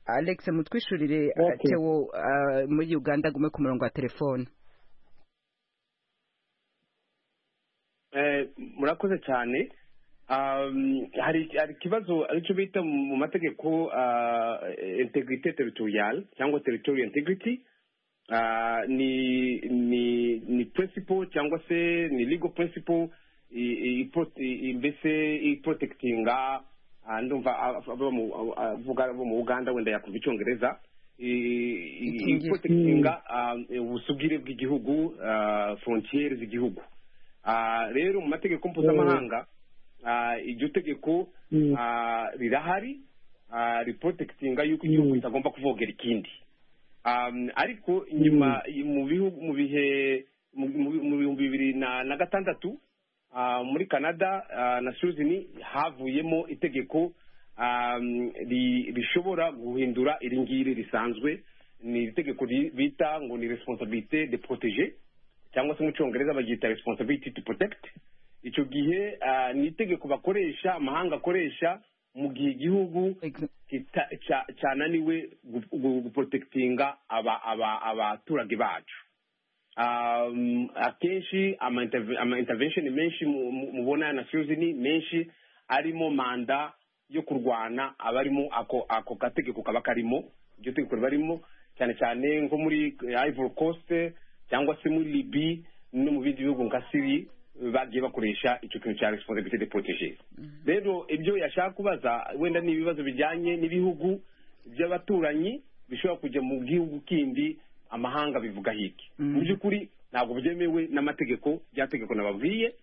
alex mutwishurire ah, Okay. tewo ah, muri uganda agume ku murongo wa telefone Eh, murakoze cyane Um, hari hari ikibazo aricyo bita mu mategeko ah, integrity territorial cyangwa territorial integrity Ah, ni ni ni principle cyangwa se ni legal principle i- i- ipro- i- i- mbese iprotectinga ah, ndumva ab- abo mu- abo- abavuga bo mu uganda wenda yakumva icyongereza I- i- Ikingira. iprotectinga ah, ubusugire bw'igihugu ah, frontiere z'igihugu Ah, rero mu mategeko mpuzamahanga ah, iryo tegeko Mm. ah, rirahari ah, riprotectinga yuko igihugu kitagomba kuvogera ikindi um, ariko nyuma mu bihu- mu bihe mu mu- mu bihumbi bibiri na na gatandatu ah, muri canada ah, na suzini havuyemo itegeko um, ri- rishobora guhindura iri ngiri risanzwe ni itegeko ri- bita ngo ni responsabilité de protéger cyangwa se mu cyongereza baryita responsibility to protect icyo gihe ah, ni itegeko bakoresha amahanga akoresha mu gihe igihugu Ex- kita- ca- cananiwe gu- gu- guprotectinga aba- aba- abaturage bacu um, akenshi ama interve- ama intervention menshi mu- mu- mubona na ni menshi arimo manda yo kurwana abarimo ako ako gategeko kaba karimo iryo tegeko riba rimo cyane cyane nko muri eh, Ivory Coast cyangwa se muri Libya no mu bindi bihugu nka Syria bagiye bakoresha icyo kintu cya responsibilité de protéger rero ibyo yashaka kubaza wenda ni ibibazo bijyanye n'ibihugu by'abaturanyi bishobora kujya mu gihugu kindi amahanga bivuga hiki mu by'ukuri ntabwo byemewe n'amategeko rya tegeko nababwiye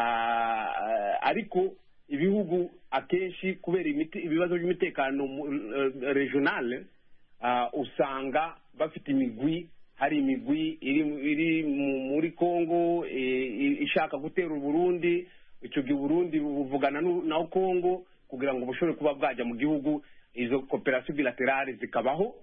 Ah, ariko ibihugu akenshi kubera imiti- ibibazo by'umutekano mu- eh, regional ah, usanga bafite imigwi hari imigwi iri iri mu- muri congo eh, i- ishaka gutera uburundi icyo gihe uburundi buvugana n'u- na congo kugira ngo bushobore kuba bwajya mu gihugu izo koperasiyo bilaterale zikabaho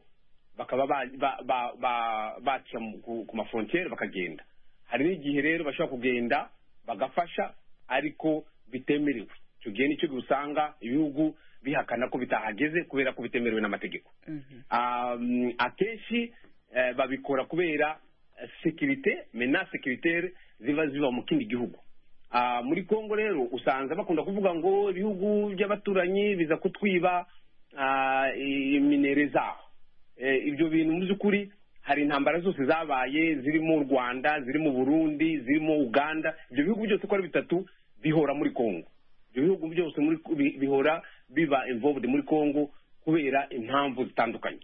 bakaba ba- ba- ba- ba- baca mu- ku ku mafrontiere bakagenda hari n'igihe rero bashobora kugenda bagafasha ariko bitemerewe icyo gihe nicyo usanga ibihugu bihakana ko bitahageze kubera ko bitemerewe n'amategeko Um, akenshi eh, babikora kubera eh, sekirite mena sekiritere ziba ziba mu kindi gihugu Ah, muri kongo rero usanze bakunda kuvuga ngo ibihugu by'abaturanyi biza kutwiba ah, iminere zaho Eh, ibyo bintu mu by'ukuri hari intambara zose zabaye zirimo u rwanda zirimo burundi zirimo uganda ibyo bihugu byose uko ari bitatu bihora muri kongo ibyo bihugu byose muri bi- bihora biba involved muri kongo kubera impamvu zitandukanye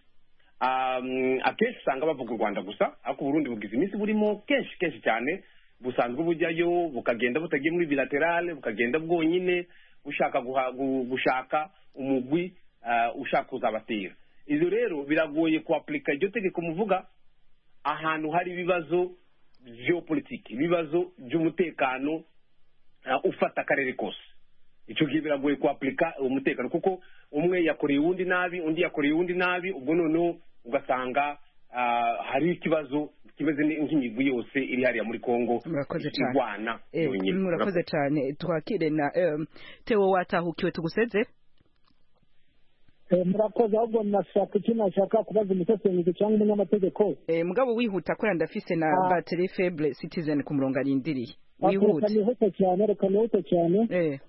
Um, akenshi usanga bavuga u rwanda gusa ariko uburundi bugize iminsi burimo kenshi kenshi cyane busanzwe bujyayo bukagenda butagiye muri bilaterale bukagenda bwonyine bushaka guha- gu- gushaka umugwi uh, ushaka kuzabatera ibyo rero biragoye kuapurika iryo tegeko muvuga ahantu hari ibibazo geopolitike ibibazo by'umutekano uh, ufata akarere kose icyo gihe biragoye kuapurika umutekano kuko umwe yakoreye uwundi nabi undi yakoreye uwundi nabi ubwo noneho ugasanga ah, hari ikibazo kimeze ni- nk'imigwi yose iri hariya muri kongo murakoze cyane irwana Eh, yonyine murakoze cyane twakire na em, tewo watahukiwe tuguseze Eh, murakoze ahubwo nashaka icyo nashaka kubaza umusesenguzi cyangwa umunyamategeko Eh, mugabo wihuta kubera ndafise na Ah. battery faible citizen ku murongo arindiriye reka wihute nihute cyane reka nihute cyane eh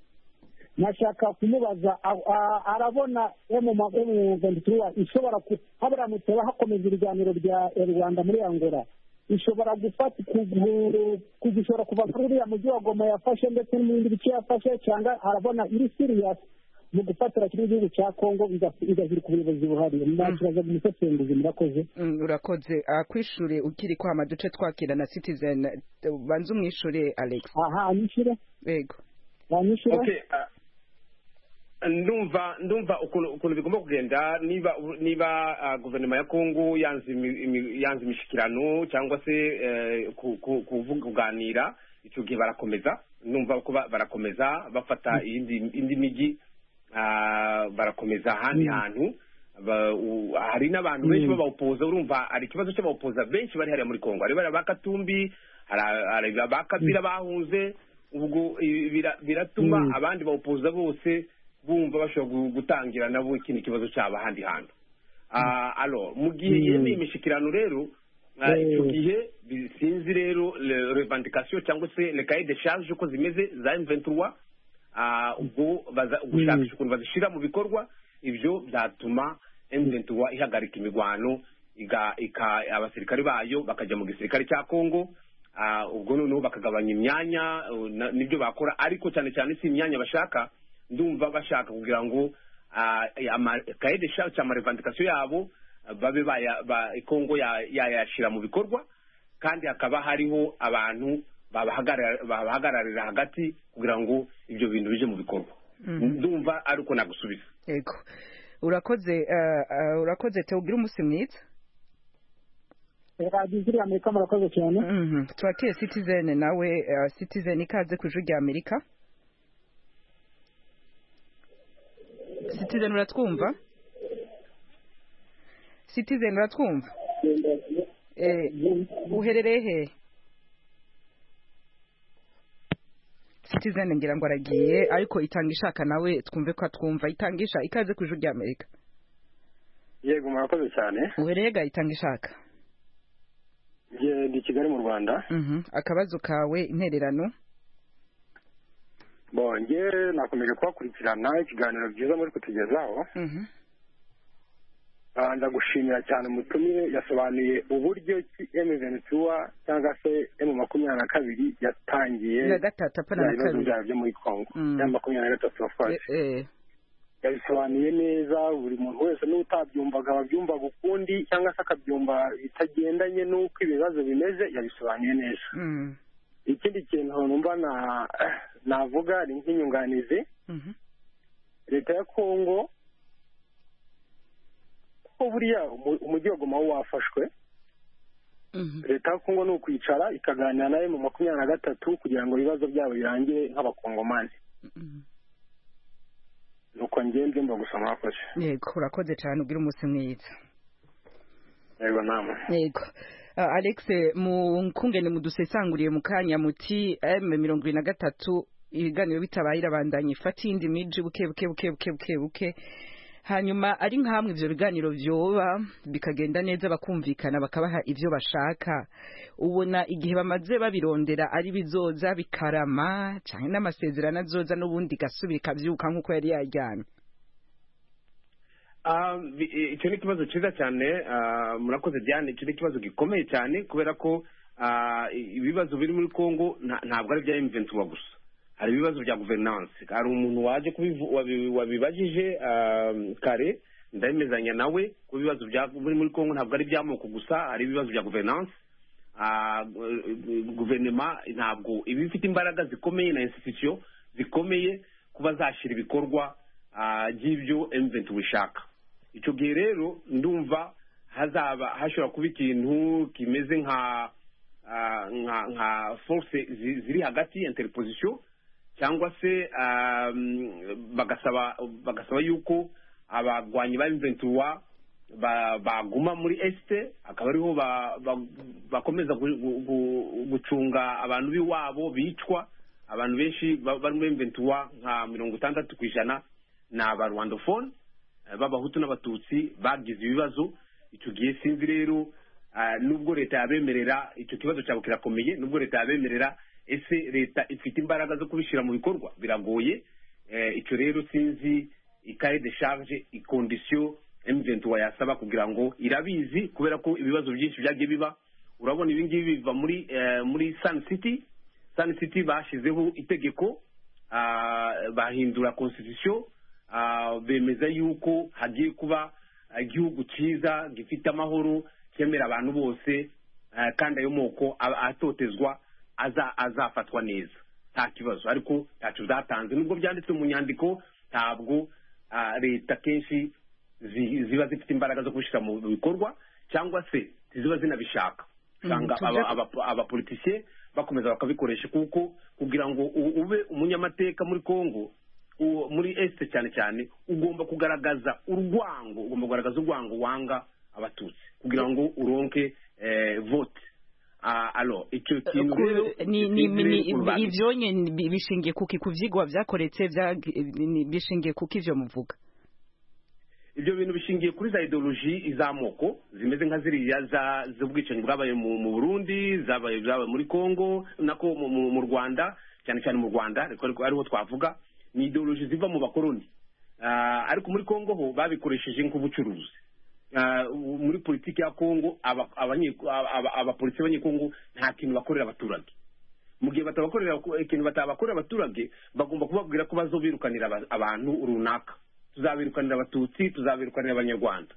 nashaka kumubaza a- a- arabona emumagomugandituwa ishobora ku- habura muteba hakomeza ibiganiro bya eh, rwanda muri angola ishobora gufata kugu- kugishora kuva kuri uriya mujyi wa goma yafashe ndetse no mu bindi bice yafashe cyangwa arabona iri siriyasi mu gufatira kino gihugu cya kongo iga- igahirika ubuyobozi buhari nakibaza umusesenguzi murakoze Mm, urakoze akwishure ukiri kwama duce twakira na citizen eh, banza umwishure alex aha anyishyure yego banyishyure Okay, ah, ndumva ndumva ukuntu ukuntu bigomba kugenda niba niba ah, guverinoma ya kongo yanze imi- imi- yanze imishikirano cyangwa se eh, ku- ku- kuvuga- kuganira icyo gihe barakomeza ndumva ko ba- barakomeza bafata iyindi indi mijyi ah, barakomeza ahandi hantu Ba- u- hari n'abantu benshi b'abawupoza urumva hari ikibazo cy'abawupoza benshi bari hariya muri kongo hari bariya ba katumbi hari- hari ba kabira bahunze ubwo ibi bira- biratuma abandi bawupoza bose bumva bashobora gu- gutangira nabo ikindi kibazo cyabo ahandi hantu Ah, alo mu gihe yemeye imishyikirano rero ah, icyo gihe bi- sinzi rero le- revendication cyangwa se le cahier de charge uko zimeze za M23 ah, ubwo baza- gushakisha ukuntu bazishyira mu bikorwa ibyo byatuma M23 ihagarika imigwano iga- ika- abasirikare bayo bakajya mu gisirikare cya Kongo ah, ubwo noneho bakagabanya imyanya uh, na- nibyo bakora ariko cyane cyane si imyanya bashaka ndumva bashaka kugira ngo ah, ama- kaye de charge cyangwa amarevendication yabo ah, babe baya- ba- Kongo ya- yayashyira mu bikorwa kandi hakaba hariho abantu babahagarara- babahagararira hagati kugira ngo ibyo bintu bije mu bikorwa ndumva ari uko nagusubiza yego urakoze eh, eh, urakoze tewo ugira umunsi mwiza radiyo ziriya amerika murakoze cyane Mhm. twakire citizen nawe eh, citizen ikaze ku ijwi rya amerika citizen uratwumva citizen uratwumva Eh, uherereye hehe citizen ngira ngo aragiye ariko itanga ishaka nawe twumve ko atwumva itangisha ikaze ku ijwi rya amerika yego murakoze cyane uherereye ga itanga ishaka njye ndi kigali mu rwanda Mhm. akabazo kawe intererano bo njye nakomeje kubakurikirana ikiganiro byiza muri kutugezaho Mhm. Ah, ndagushimira cyane umutumire yasobanuye uburyo ki emuventura cyangwa se emu makumyabiri na kabiri yatangiye na gatatu apana bya na bibazo kabiri byayo byo muri kongo Mm. ya makumyabiri na gatatu Eh, wafuwasi eh. yabisobanuye neza buri muntu wese n'utabyumvaga ababyumvaga ukundi cyangwa se akabyumva bitagendanye n'uko ibibazo bimeze yabisobanuye neza Mm. ikindi kintu numva na- navuga ni nk'inyunganizi Mhm. leta ya kongo ko buriya umu- umujyi wa goma wo wafashwe Mhm. leta ya kongo ni ukwicara ikaganira nawe mu makumyabiri na gatatu kugira ngo ibibazo byabo birangire nk'abakongomani Mhm. nuko njye mbyumva gusa mwakoze yego urakoze cyane ugira umunsi mwiza yego namwe yego Ah, alex mukungene mudusesanguriye mu kanya muti m mirongo ibiri na gatatu ibiganiro bitabaye irabandanya ifata iyindi miji buke buke buke buke buke buke hanyuma ari nk'amwe ibyo biganiro byoba bikagenda neza bakumvikana bakabaha ibyo bashaka ubona igihe bamaze babirondera ari bizoza bikarama cyane n'amasezerano azoza n'ubundi gasubira ikabyuka nk'uko yari yajyanye Ah, bi- eh, icyo ni ikibazo cyiza cyane ah, murakoze diane icyo ni ikibazo gikomeye cyane kubera ko ah, i- ibibazo biri muri congo nta- ntabwo ari ibya emventuwa gusa hari ibibazo bya guverinanse hari umuntu waje kubivu- wabi- wabibajije ah, kare ndabimezanya nawe ko ibibazo bya- biri muri congo ntabwo ari iby'amoko gusa hari ibibazo bya guverinanse Ah, gu- gu- guverinoma ntabwo iba ifite imbaraga zikomeye na institution zikomeye kuba zashyira ibikorwa ah, by'ibyo emuventi bishaka icyo gihe rero ndumva hazaba hashobora kuba ikintu kimeze nka ah, nka nka force zi- ziri hagati interposition cyangwa se ah, mm, bagasaba bagasaba yuko abagwanyi ba emuventi ba- baguma muri esite akaba ariho ba- ba- bakomeza gu- gu- gu- gucunga abantu b'iwabo bicwa abantu benshi ba- bari muri mventuwa nka mirongo itandatu ku ijana ni abarwandofone eh, b'abahutu n'abatutsi bagize ibibazo icyo gihe sinzi rero ah, nubwo leta yabemerera icyo kibazo cyabo kirakomeye nubwo leta yabemerera ese leta ifite imbaraga zo kubishyira mu bikorwa biragoye Eh, icyo rero sinzi ikare de charge ikondisiyo emuventi yasaba kugira ngo irabizi kubera ko ibibazo byinshi byagiye biba urabona ibi ngibi biva muri eh, muri sani siti sani siti bashyizeho itegeko ah, bahindura konstitusiyo ah, bemeza yuko hagiye kuba igihugu cyiza gifite amahoro cyemera abantu bose eh, kandi ayo moko a- atotezwa aza- azafatwa neza nta kibazo ariko ntacyo byatanze nubwo byanditse mu nyandiko ntabwo ah, leta kenshi zi- ziba zifite imbaraga zo kubishyira mu bikorwa cyangwa se ziba zinabishaka usanga tujya- aba- aba- abapolitisiye bakomeza bakabikoresha kuko kugira ngo u- ube umunyamateka muri congo uwo- muri este cyane cyane ugomba kugaragaza urwango ugomba kugaragaza urwango wanga abatutsi kugira ngo uronke eh, vote Ah, alo icyo kintu Ku- rero ni- ni- sinzi ni- rero urubanza. ibyo nyine bi- bishingiye kuki ku byigwa byakoretse byag- ni- bishingiye kuki ibyo muvuga ibyo bintu bishingiye kuri za ideoloji z'amoko zimeze nka ziriya za- z'ubwicanyi bwabaye mu mu burundi zabaye bwabaye muri congo nako mu- mu mu rwanda cyane cyane mu rwanda ariko ariko ariho twavuga ni ideoloji ziva mu bakoroni Ah, ariko muri congo ho babikoresheje nk'ubucuruzi Ah, u- muri politiki ya congo aba- abanye- aba- aba- abapolisi b'abanyekongo nta kintu bakorera abaturage mu gihe batabakorera ikintu batabakorera abaturage bagomba kubabwira ko bazobirukanira aba- abantu runaka tuzabirukanira abatutsi tuzabirukanira abanyarwanda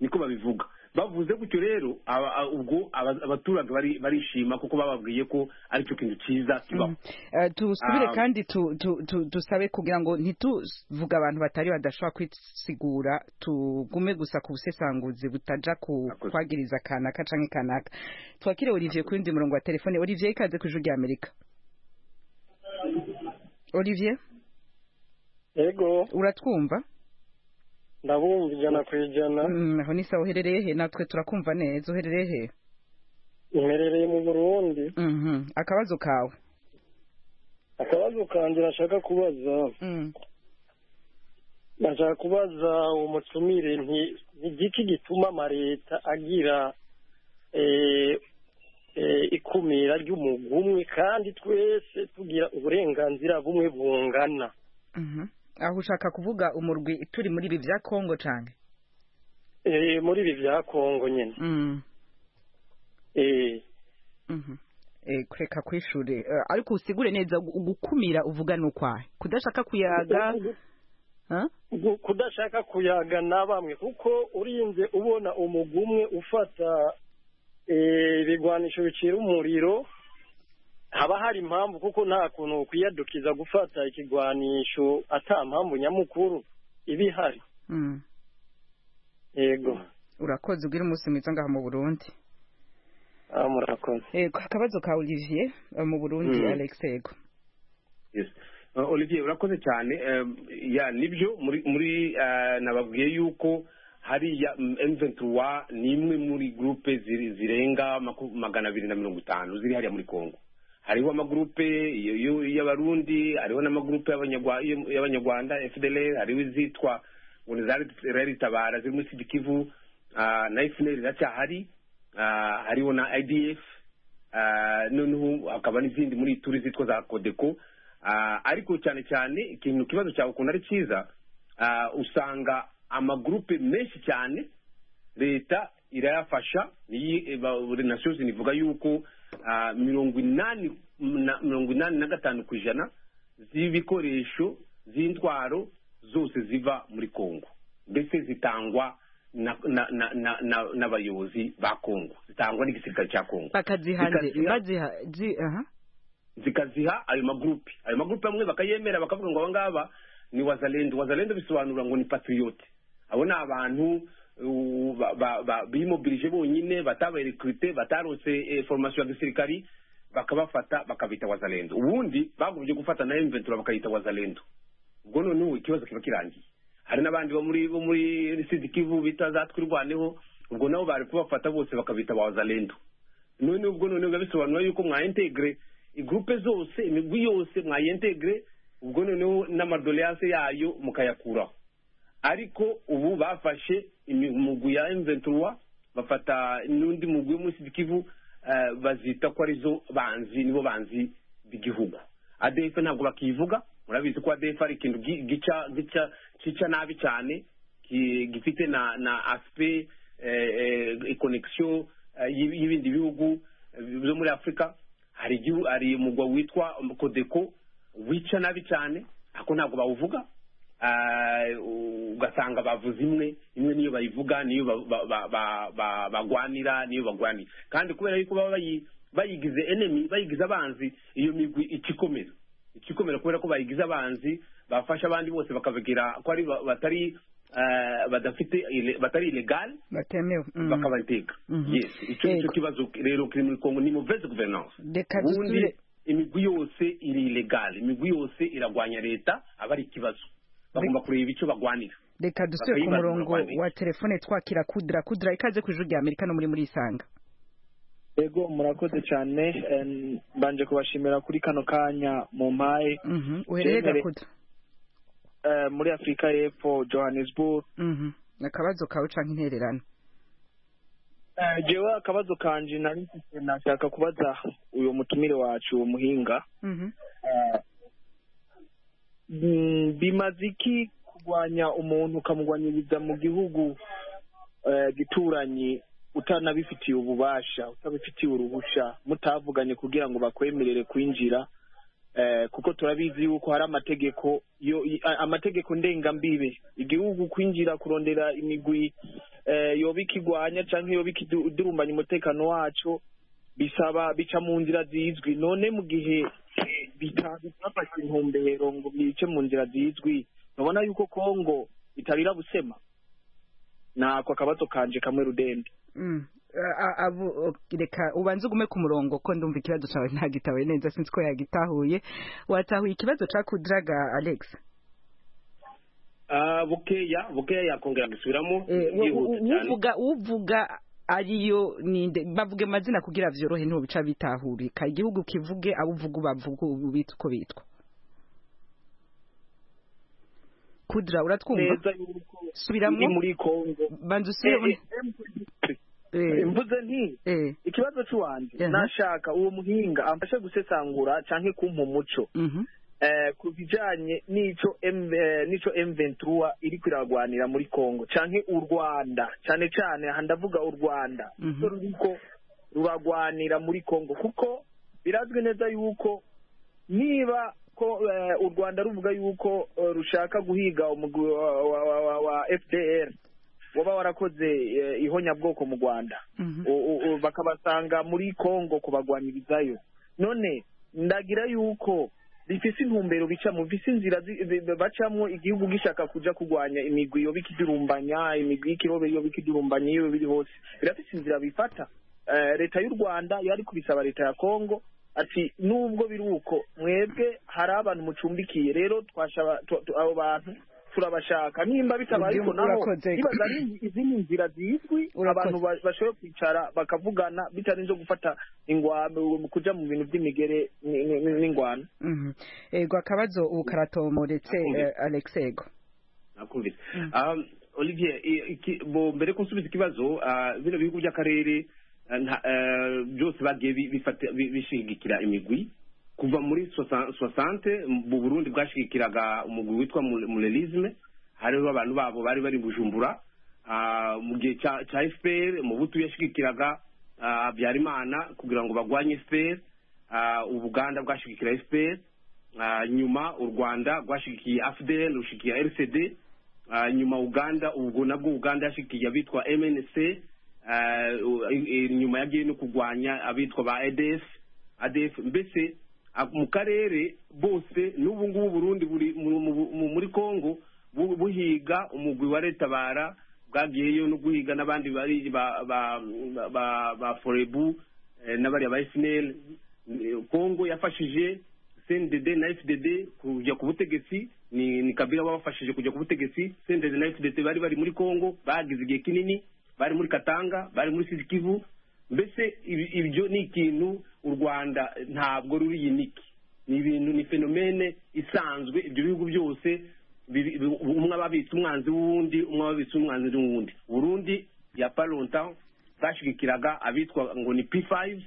niko babivuga bavuze gutyo rero aba- a- ubwo aba- abaturage bari- barishima kuko bababwiye ko aricyo kintu cyiza kibaho Eh, tusubire Ah. kandi tu- tu- tu- tusabe kugira ngo ntituvuge abantu batari badashobora kwisigura tugume gusa ku busesanguzi butaja ku Murakoze. kwagiriza kanaka canke kanaka twakire olivier kuri ndi murongo wa telefone olivier ikaze ku ijwi rya amerika olivier yego uratwumva ndabumva ijana ku ijana Mm, aho ni sawa uherereye he natwe turakumva neza uherereye he iherereye mu burundi Mhm. akabazo kawe akabazo kanjye nashaka kubaza Mm. nashaka kubaza uwo mutumire nti ni igiki gituma amaleta agira eh, eh, ikumira ry'umugwi umwe kandi twese tugira uburenganzira bumwe bungana Mhm. aho ushaka kuvuga umurwi turi muri ibi bya kongo cane Eh, muri ibi bya kongo nyine Mm. Eh, Mhm. Eh, kureka kwishure Eh, ariko usigure neza gu- gukumira uvuga nukwahe kudashaka kuyaga ha? gu- kudashaka kuyaga na bamwe kuko urinze ubona umugwi umwe ufata eh, ibigwanisho bicira umuriro haba hari impamvu kuko nta kuntu ukwiyadukiza gufata ikigwanisho ata mpamvu nyamukuru iba ihari Mm. yego urakoze ugira umunsi mwiza ngaha mu burundi Ah, murakoze Eh, akabazo ka olivier eh, mu burundi Mm. alex yego Yes. Uh, olivier urakoze cyane Um, ya nibyo muri muri uh, nababwiye yuko hariya M23 ni imwe muri groupe ziri- zirenga maku- magana abiri na mirongo itanu ziri hariya muri Congo hariho amagrupe y- y- y'abarundi hariho n'amagrupe y'abanyagwa- y'abanyarwanda fdl hariho izitwa ubona zari ritabara zirimo sigikivu na efuneri iracyahari hariho na idf noneho hakaba n'izindi muri turi zitwa za kodeko ariko cyane cyane ikintu ikibazo cyawe ukuntu ari cyiza usanga amagurupe menshi cyane leta irayafasha nasozi nivuga yuko mirongo inani mirongo inani na gatanu ku ijana z'ibikoresho z'intwaro zose ziva muri kongo mbese zitangwa n'abayobozi ba kongo zitangwa n'igisirikare cya kongo zikaziha ayo magurupe ayo magurupe amwe bakayemera bakavuga ngo aba ngaba ni wazalendo wazalendo bisobanura ngo ni patriyote abo ni abantu bimobilije bonyine batabarekrute batarotse foromasiyo ya gisirikari bakabafata bakabita wazalendo ubundi bagumye gufata na emventura bakayita wazalendo ubwo noneho ikibazo kiba kirangiye hari n'abandi bo muri bo muri sidikivu bita za twirwaneho ubwo nabo bari kubafata bose bakabita ba wazalendo noneho ubwo noneho biba bisobanura yuko mwayentegre igrupe zose imigwi yose mwayentegre ubwo noneho n'amadoleyase yayo mukayakuraho ariko ubu bafashe imigwi ya emventura bafata n'undi mugwi w'umusidikivu bazita ko arizo banzi nibo banzi b'igihugu adf ntabwo bakivuga murabizi ko adf ari ikintu gica gica kica nabi cyane gifite na na asipe konegisiyo y'ibindi bihugu byo muri afurika hari umugwa witwa kodeko wica nabi cyane ariko ntabwo bawuvuga ugasanga bavuze imwe imwe niyo bayivuga niyo bagwanira niyo bagwanira kandi kubera yuko baba bayigize enemi bayigize abanzi iyo migwi ikikomera ikikomera kubera ko bayigize abanzi bafasha abandi bose bakabagira ko ari batari badafite batari ilegale batemewe bakabateka yes icyo nicyo kibazo rero kiri muri kongo ni muveze guverinance ubundi imigwi yose iri ilegale imigwi yose iragwanya leta aba ari ikibazo bagomba kureba icyo bagwanira reka dusubire ku murongo wa telefone twakira kudura kudura ikaze ku ijuru rya amerika no muri muri isanga yego murakoze cyane mbanje kubashimira kuri kano kanya mu mpaye uhereye gakuda muri afurika y'epfo johannesburg akabazo kawe ucanga intererano jewe akabazo kanje nari mfite nashaka kubaza uyu mutumire wacu uwo muhinga bimaze iki kurwanya umuntu ukamugwanyiriza mu gihugu gituranye utanabifitiye ububasha utabifitiye uruhushya mutavuganye kugira ngo bakwemerere kwinjira kuko turabizi yuko hari amategeko amategeko ndengambibe igihugu kwinjira kurondera imigwi yoba ikigwanya cyangwa yoba ikidurumbanya umutekano wacu bisaba bica mu nzira zizwi none mu gihe bitafashe intumbero ngo bice mu nzira zizwi urabona yuko kongo itarira busema nako akabazo kanje kamwe rudende reka ubanze ugume ku murongo ko ndumva ikibazo cyawe ntagitawe neza sinzi ko yagitahuye watahuye ikibazo cya kudiraga alex bukeya bukeya yakongera gusubiramo uvuga uvuga ariyo ninde bavuga amazina kugira byorohe ntubica bitahurika igihugu kivuge abo uvuga ubavuga ubita uko bitwa kudra uratwumva subiramo muri kongo banza usubire mvuze nti ikibazo cy'uwanje nashaka uwo muhinga amfashe gusesangura cyangwa kumpa umuco ku bijyanye n'icyo n'icyo emventura iri kwiragwanira muri kongo cyangwa u rwanda cyane cyane aha ndavuga u rwanda ruriko ruragwanira muri kongo kuko birazwi neza yuko niba ko u rwanda ruvuga yuko rushaka guhiga umugwi wa fdr waba warakoze ihonyabwoko mu rwanda bakabasanga muri congo kubagwanirizayo none ndagira yuko bifise intumbero bicamo bifise inzira bacamo igihugu gishaka kuja kurwanya imigwi yoba ikidurumbanya imigwi y'ikirobe yoba ikidurumbanya iyo biri hose birafise inzira bifata leta y'u rwanda yari kubisaba leta ya congo ati nubwo biri uko mwebwe hari abantu mucumbikiye rero abo bantu turabashaka nimba bitabaye ariko nabo niba ari izindi nzira zizwi abantu bashobora kwicara bakavugana bitarinze gufata ingwano kujya mu bintu by'imigere n'ingwano ego akabazo ubu karatomoretse alex ego nakumvise Um, olivier i- iki- bo mbere ko nsubiza ikibazo ah, bino bihugu by'akarere ah, nta- eh, byose bagiye bi- bifata- bi- bishigikira imigwi kuva muri sosa- soixante mu burundi bwashigikiraga umugwi witwa murerisme hariho abantu babo bari bari bujumbura Ah, mu gihe cya cya fpr mubutu yashigikiraga ah, habyarimana kugira ngo bagwanye fpr Ah, ubuganda bwashigikira fpr Ah, nyuma u rwanda rwashigikiye afdl rushigikiye rcd Ah, nyuma uganda ubwo nabwo uganda yashigikiye abitwa mnc Ah, u- i- i- nyuma yagiye no kurwanya abitwa ba adf adf mbese ah, mu karere bose n'ubu ngubu burundi buri mu- mu- mu- muri congo bu- buhiga umugwi wa retabara bwagiyeyo no guhiga n'abandi bari ba ba ba ba forebu eh, n'abariya ba esineri kongo yafashije cndd na fdd kujya ku butegetsi ni ni kabila babafashije kujya ku butegetsi cndd na fdd bari bari muri congo bagize igihe kinini bari muri katanga bari muri sizikivu mbese ibi- ibyo ni ikintu u rwanda ntabwo ruri yiniki ni ibintu ni fenomene isanzwe ibyo bihugu byose biri- bi- umwe aba abitse umwanzi w'uwundi umwe aba abitse umwanzi w'uwundi burundi ya paronta bashigikiraga abitwa ngo ni p5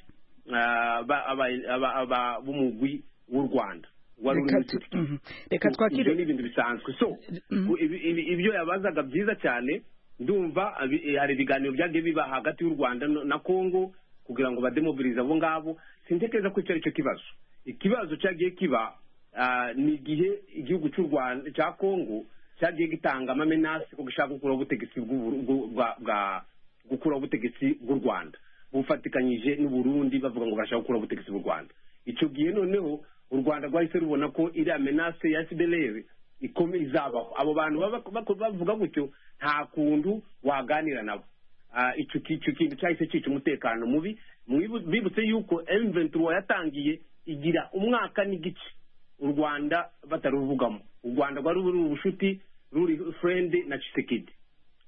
ah, ba- aba- aba- aba- b'umugwi w'u rwanda wari uri muri reka tu- mhm. reka twakire ibyo ni ibintu bisanzwe so ku- ibi- ibi- ibyo yabazaga byiza cyane ndumva abi- eh, hari ibiganiro byagiye biba hagati y'u rwanda no- na congo kugira ngo bademobilize abo ngabo sintekereza ko icyo ari cyo kibazo ikibazo cyagiye kiba ah, ni igihe igihugu cy'u rwanda cya congo cyagiye gitanga amamenasi ko gishaka gukuraho ubutegetsi bw'u- bw'u- bwa- bwa- gukuraho ubutegetsi bw'u rwanda bufatikanyije n'uburundi bavuga ngo barashaka gukuraho ubutegetsi bw'u rwanda icyo gihe noneho u rwanda rwahise rubona ko iriya menase ya fdlr ikome izabaho abo bantu baba- bako- bavuga gutyo nta kuntu waganira nabo Ah, icyo ki- icyo kintu cyahise cyica umutekano mubi Mwibu- bibutse yuko m23 yatangiye igira umwaka n'igice u rwanda bataruvugamo u rwanda rwari ruri ubushuti ruri friend na chisekedi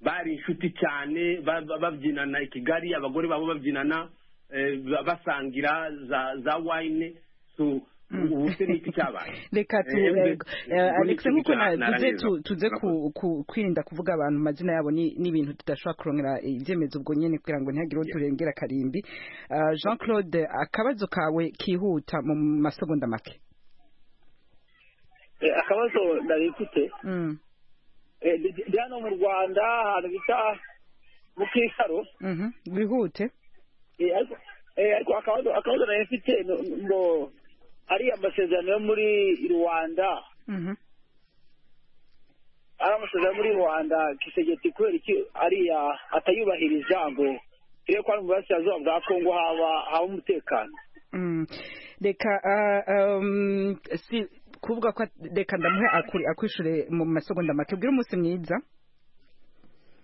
bari inshuti cyane ba- ba- babyinana i kigali abagore babo babyinana eh, ba- basangira za za wine so ubu se ni iki cyabaye reka tu- Eh, eh, embe, eh, ubwo ni alex ikintu nk'uko cya- na- tuze naraheza. tu- tuze ku- ku- kwirinda kuvuga abantu amazina yabo ni- n'ibintu tudashobora kurongera eh, ibyemezo ubwo nyine kugira ngo ntihagire uwo turengera karimbi Ah, jean claude akabazo kawe kihuta mu masegonda make Eh, akabazo ndabifite Mm, Eh, ndi- ndi hano mu rwanda ahantu bita mu kisaro mhm. wihute Eh, ariko eh, ariko akabazo akabazo ndabifite no- ngo ariya masezerano yo muri rwanda Mhm. ari amasezerano yo muri rwanda kisegeti kubera iki ariya atayubahiriza ngo turebe ko hano mu burasirazuba bwa kongo haba haba umutekano Mm. reka ah, um, si kuvuga ko at- reka ndamuhe akuri- akwishure mu masegonda make ubwire umunsi mwiza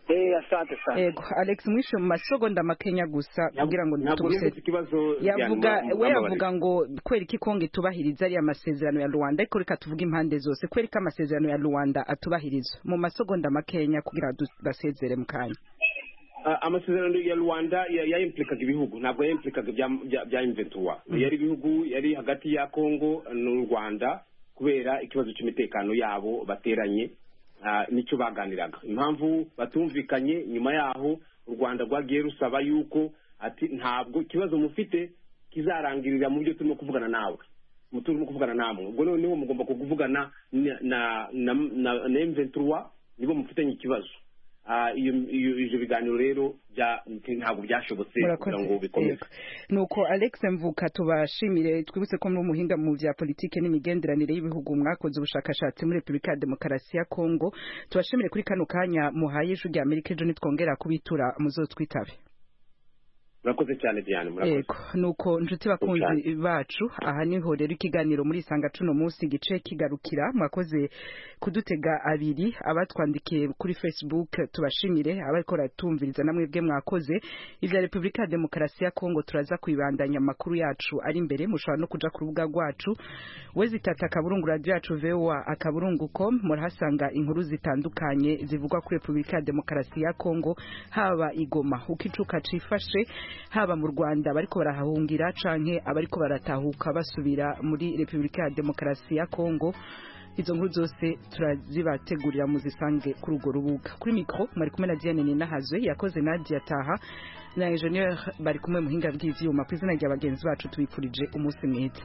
eh asante asante Ego, Alex mwishe mu masegonda makenya gusa kugira ngo ntabwo tuguseze nibutse ikibazo yavuga Diane, mu- mu- we mumbabarire. yavuga ngo kweri ko kongo itubahiriza ariya masezerano ya rwanda ariko reka tuvuge impande zose kweri ko amasezerano ya rwanda atubahiriza mu masegonda makenya kugira ngo basezere mu kanya Ah, amasezerano ya rwanda ya- yayimplikaga ibihugu ntabwo yayimplikaga ibya- bya- bya imventuwa Mhm. yari ibihugu yari hagati ya congo n'u rwanda kubera ikibazo cy'umutekano yabo bateranye ah, nicyo baganiraga impamvu batumvikanye nyuma yaho u rwanda rwagiye rusaba yuko ati ntabwo ikibazo mufite kizarangirira mu byo turimo kuvugana nawe mu turimo kuvugana namwe ubwo noneho mugomba kuvugana na na na na- na M23 nibo mufitanye ikibazo Ah, iyo iyo- ibyo biganiro rero bya- ntabwo byashobotse Murakoze. kugira ngo bikomeze Yego. nuko alex mvuka tubashimire twibutse ko muri umuhinga mu vya politike n'imigenderanire y'ibihugu mwakoze ubushakashatsi muri repubulika ya demokarasi ya kongo tubashimire kuri kano kanya muhaye ijwi rya amerika ejo nitwongera kubitura muzotwitabe murakoze cyane diane murakoze Ego, nuko nshuti bakunzi bacu aha niho rero ikiganiro muri isanga cuno munsi gice kigarukira mwakoze kudutega abiri abatwandikiye kuri facebook tubashimire abariko baratumviriza namwe bwe mwakoze ivya repubulika ya demokarasi ya kongo turaza kuibandanya amakuru yacu ari imbere mushobora no kuja ku rubuga rwacu wezitata akaburungu radio yacu voa akaburungu com murahasanga inkuru zitandukanye zivugwa kuri repubulika ya demokarasi ya kongo haba igoma uko icuka cifashe haba mu rwanda bariko barahahungira canke abariko baratahuka basubira muri repubulika ya demokarasi ya kongo izo nkuru zose turazibategurira muzisange kuri urwo rubuga kuri mikoro mwari kumwe na diane ninahazwe yakoze nadia taha na enjeniyeri bari kumwe muhinga bw'ivyuma ku izina rya bagenzi bacu tubifurije umunsi mwiza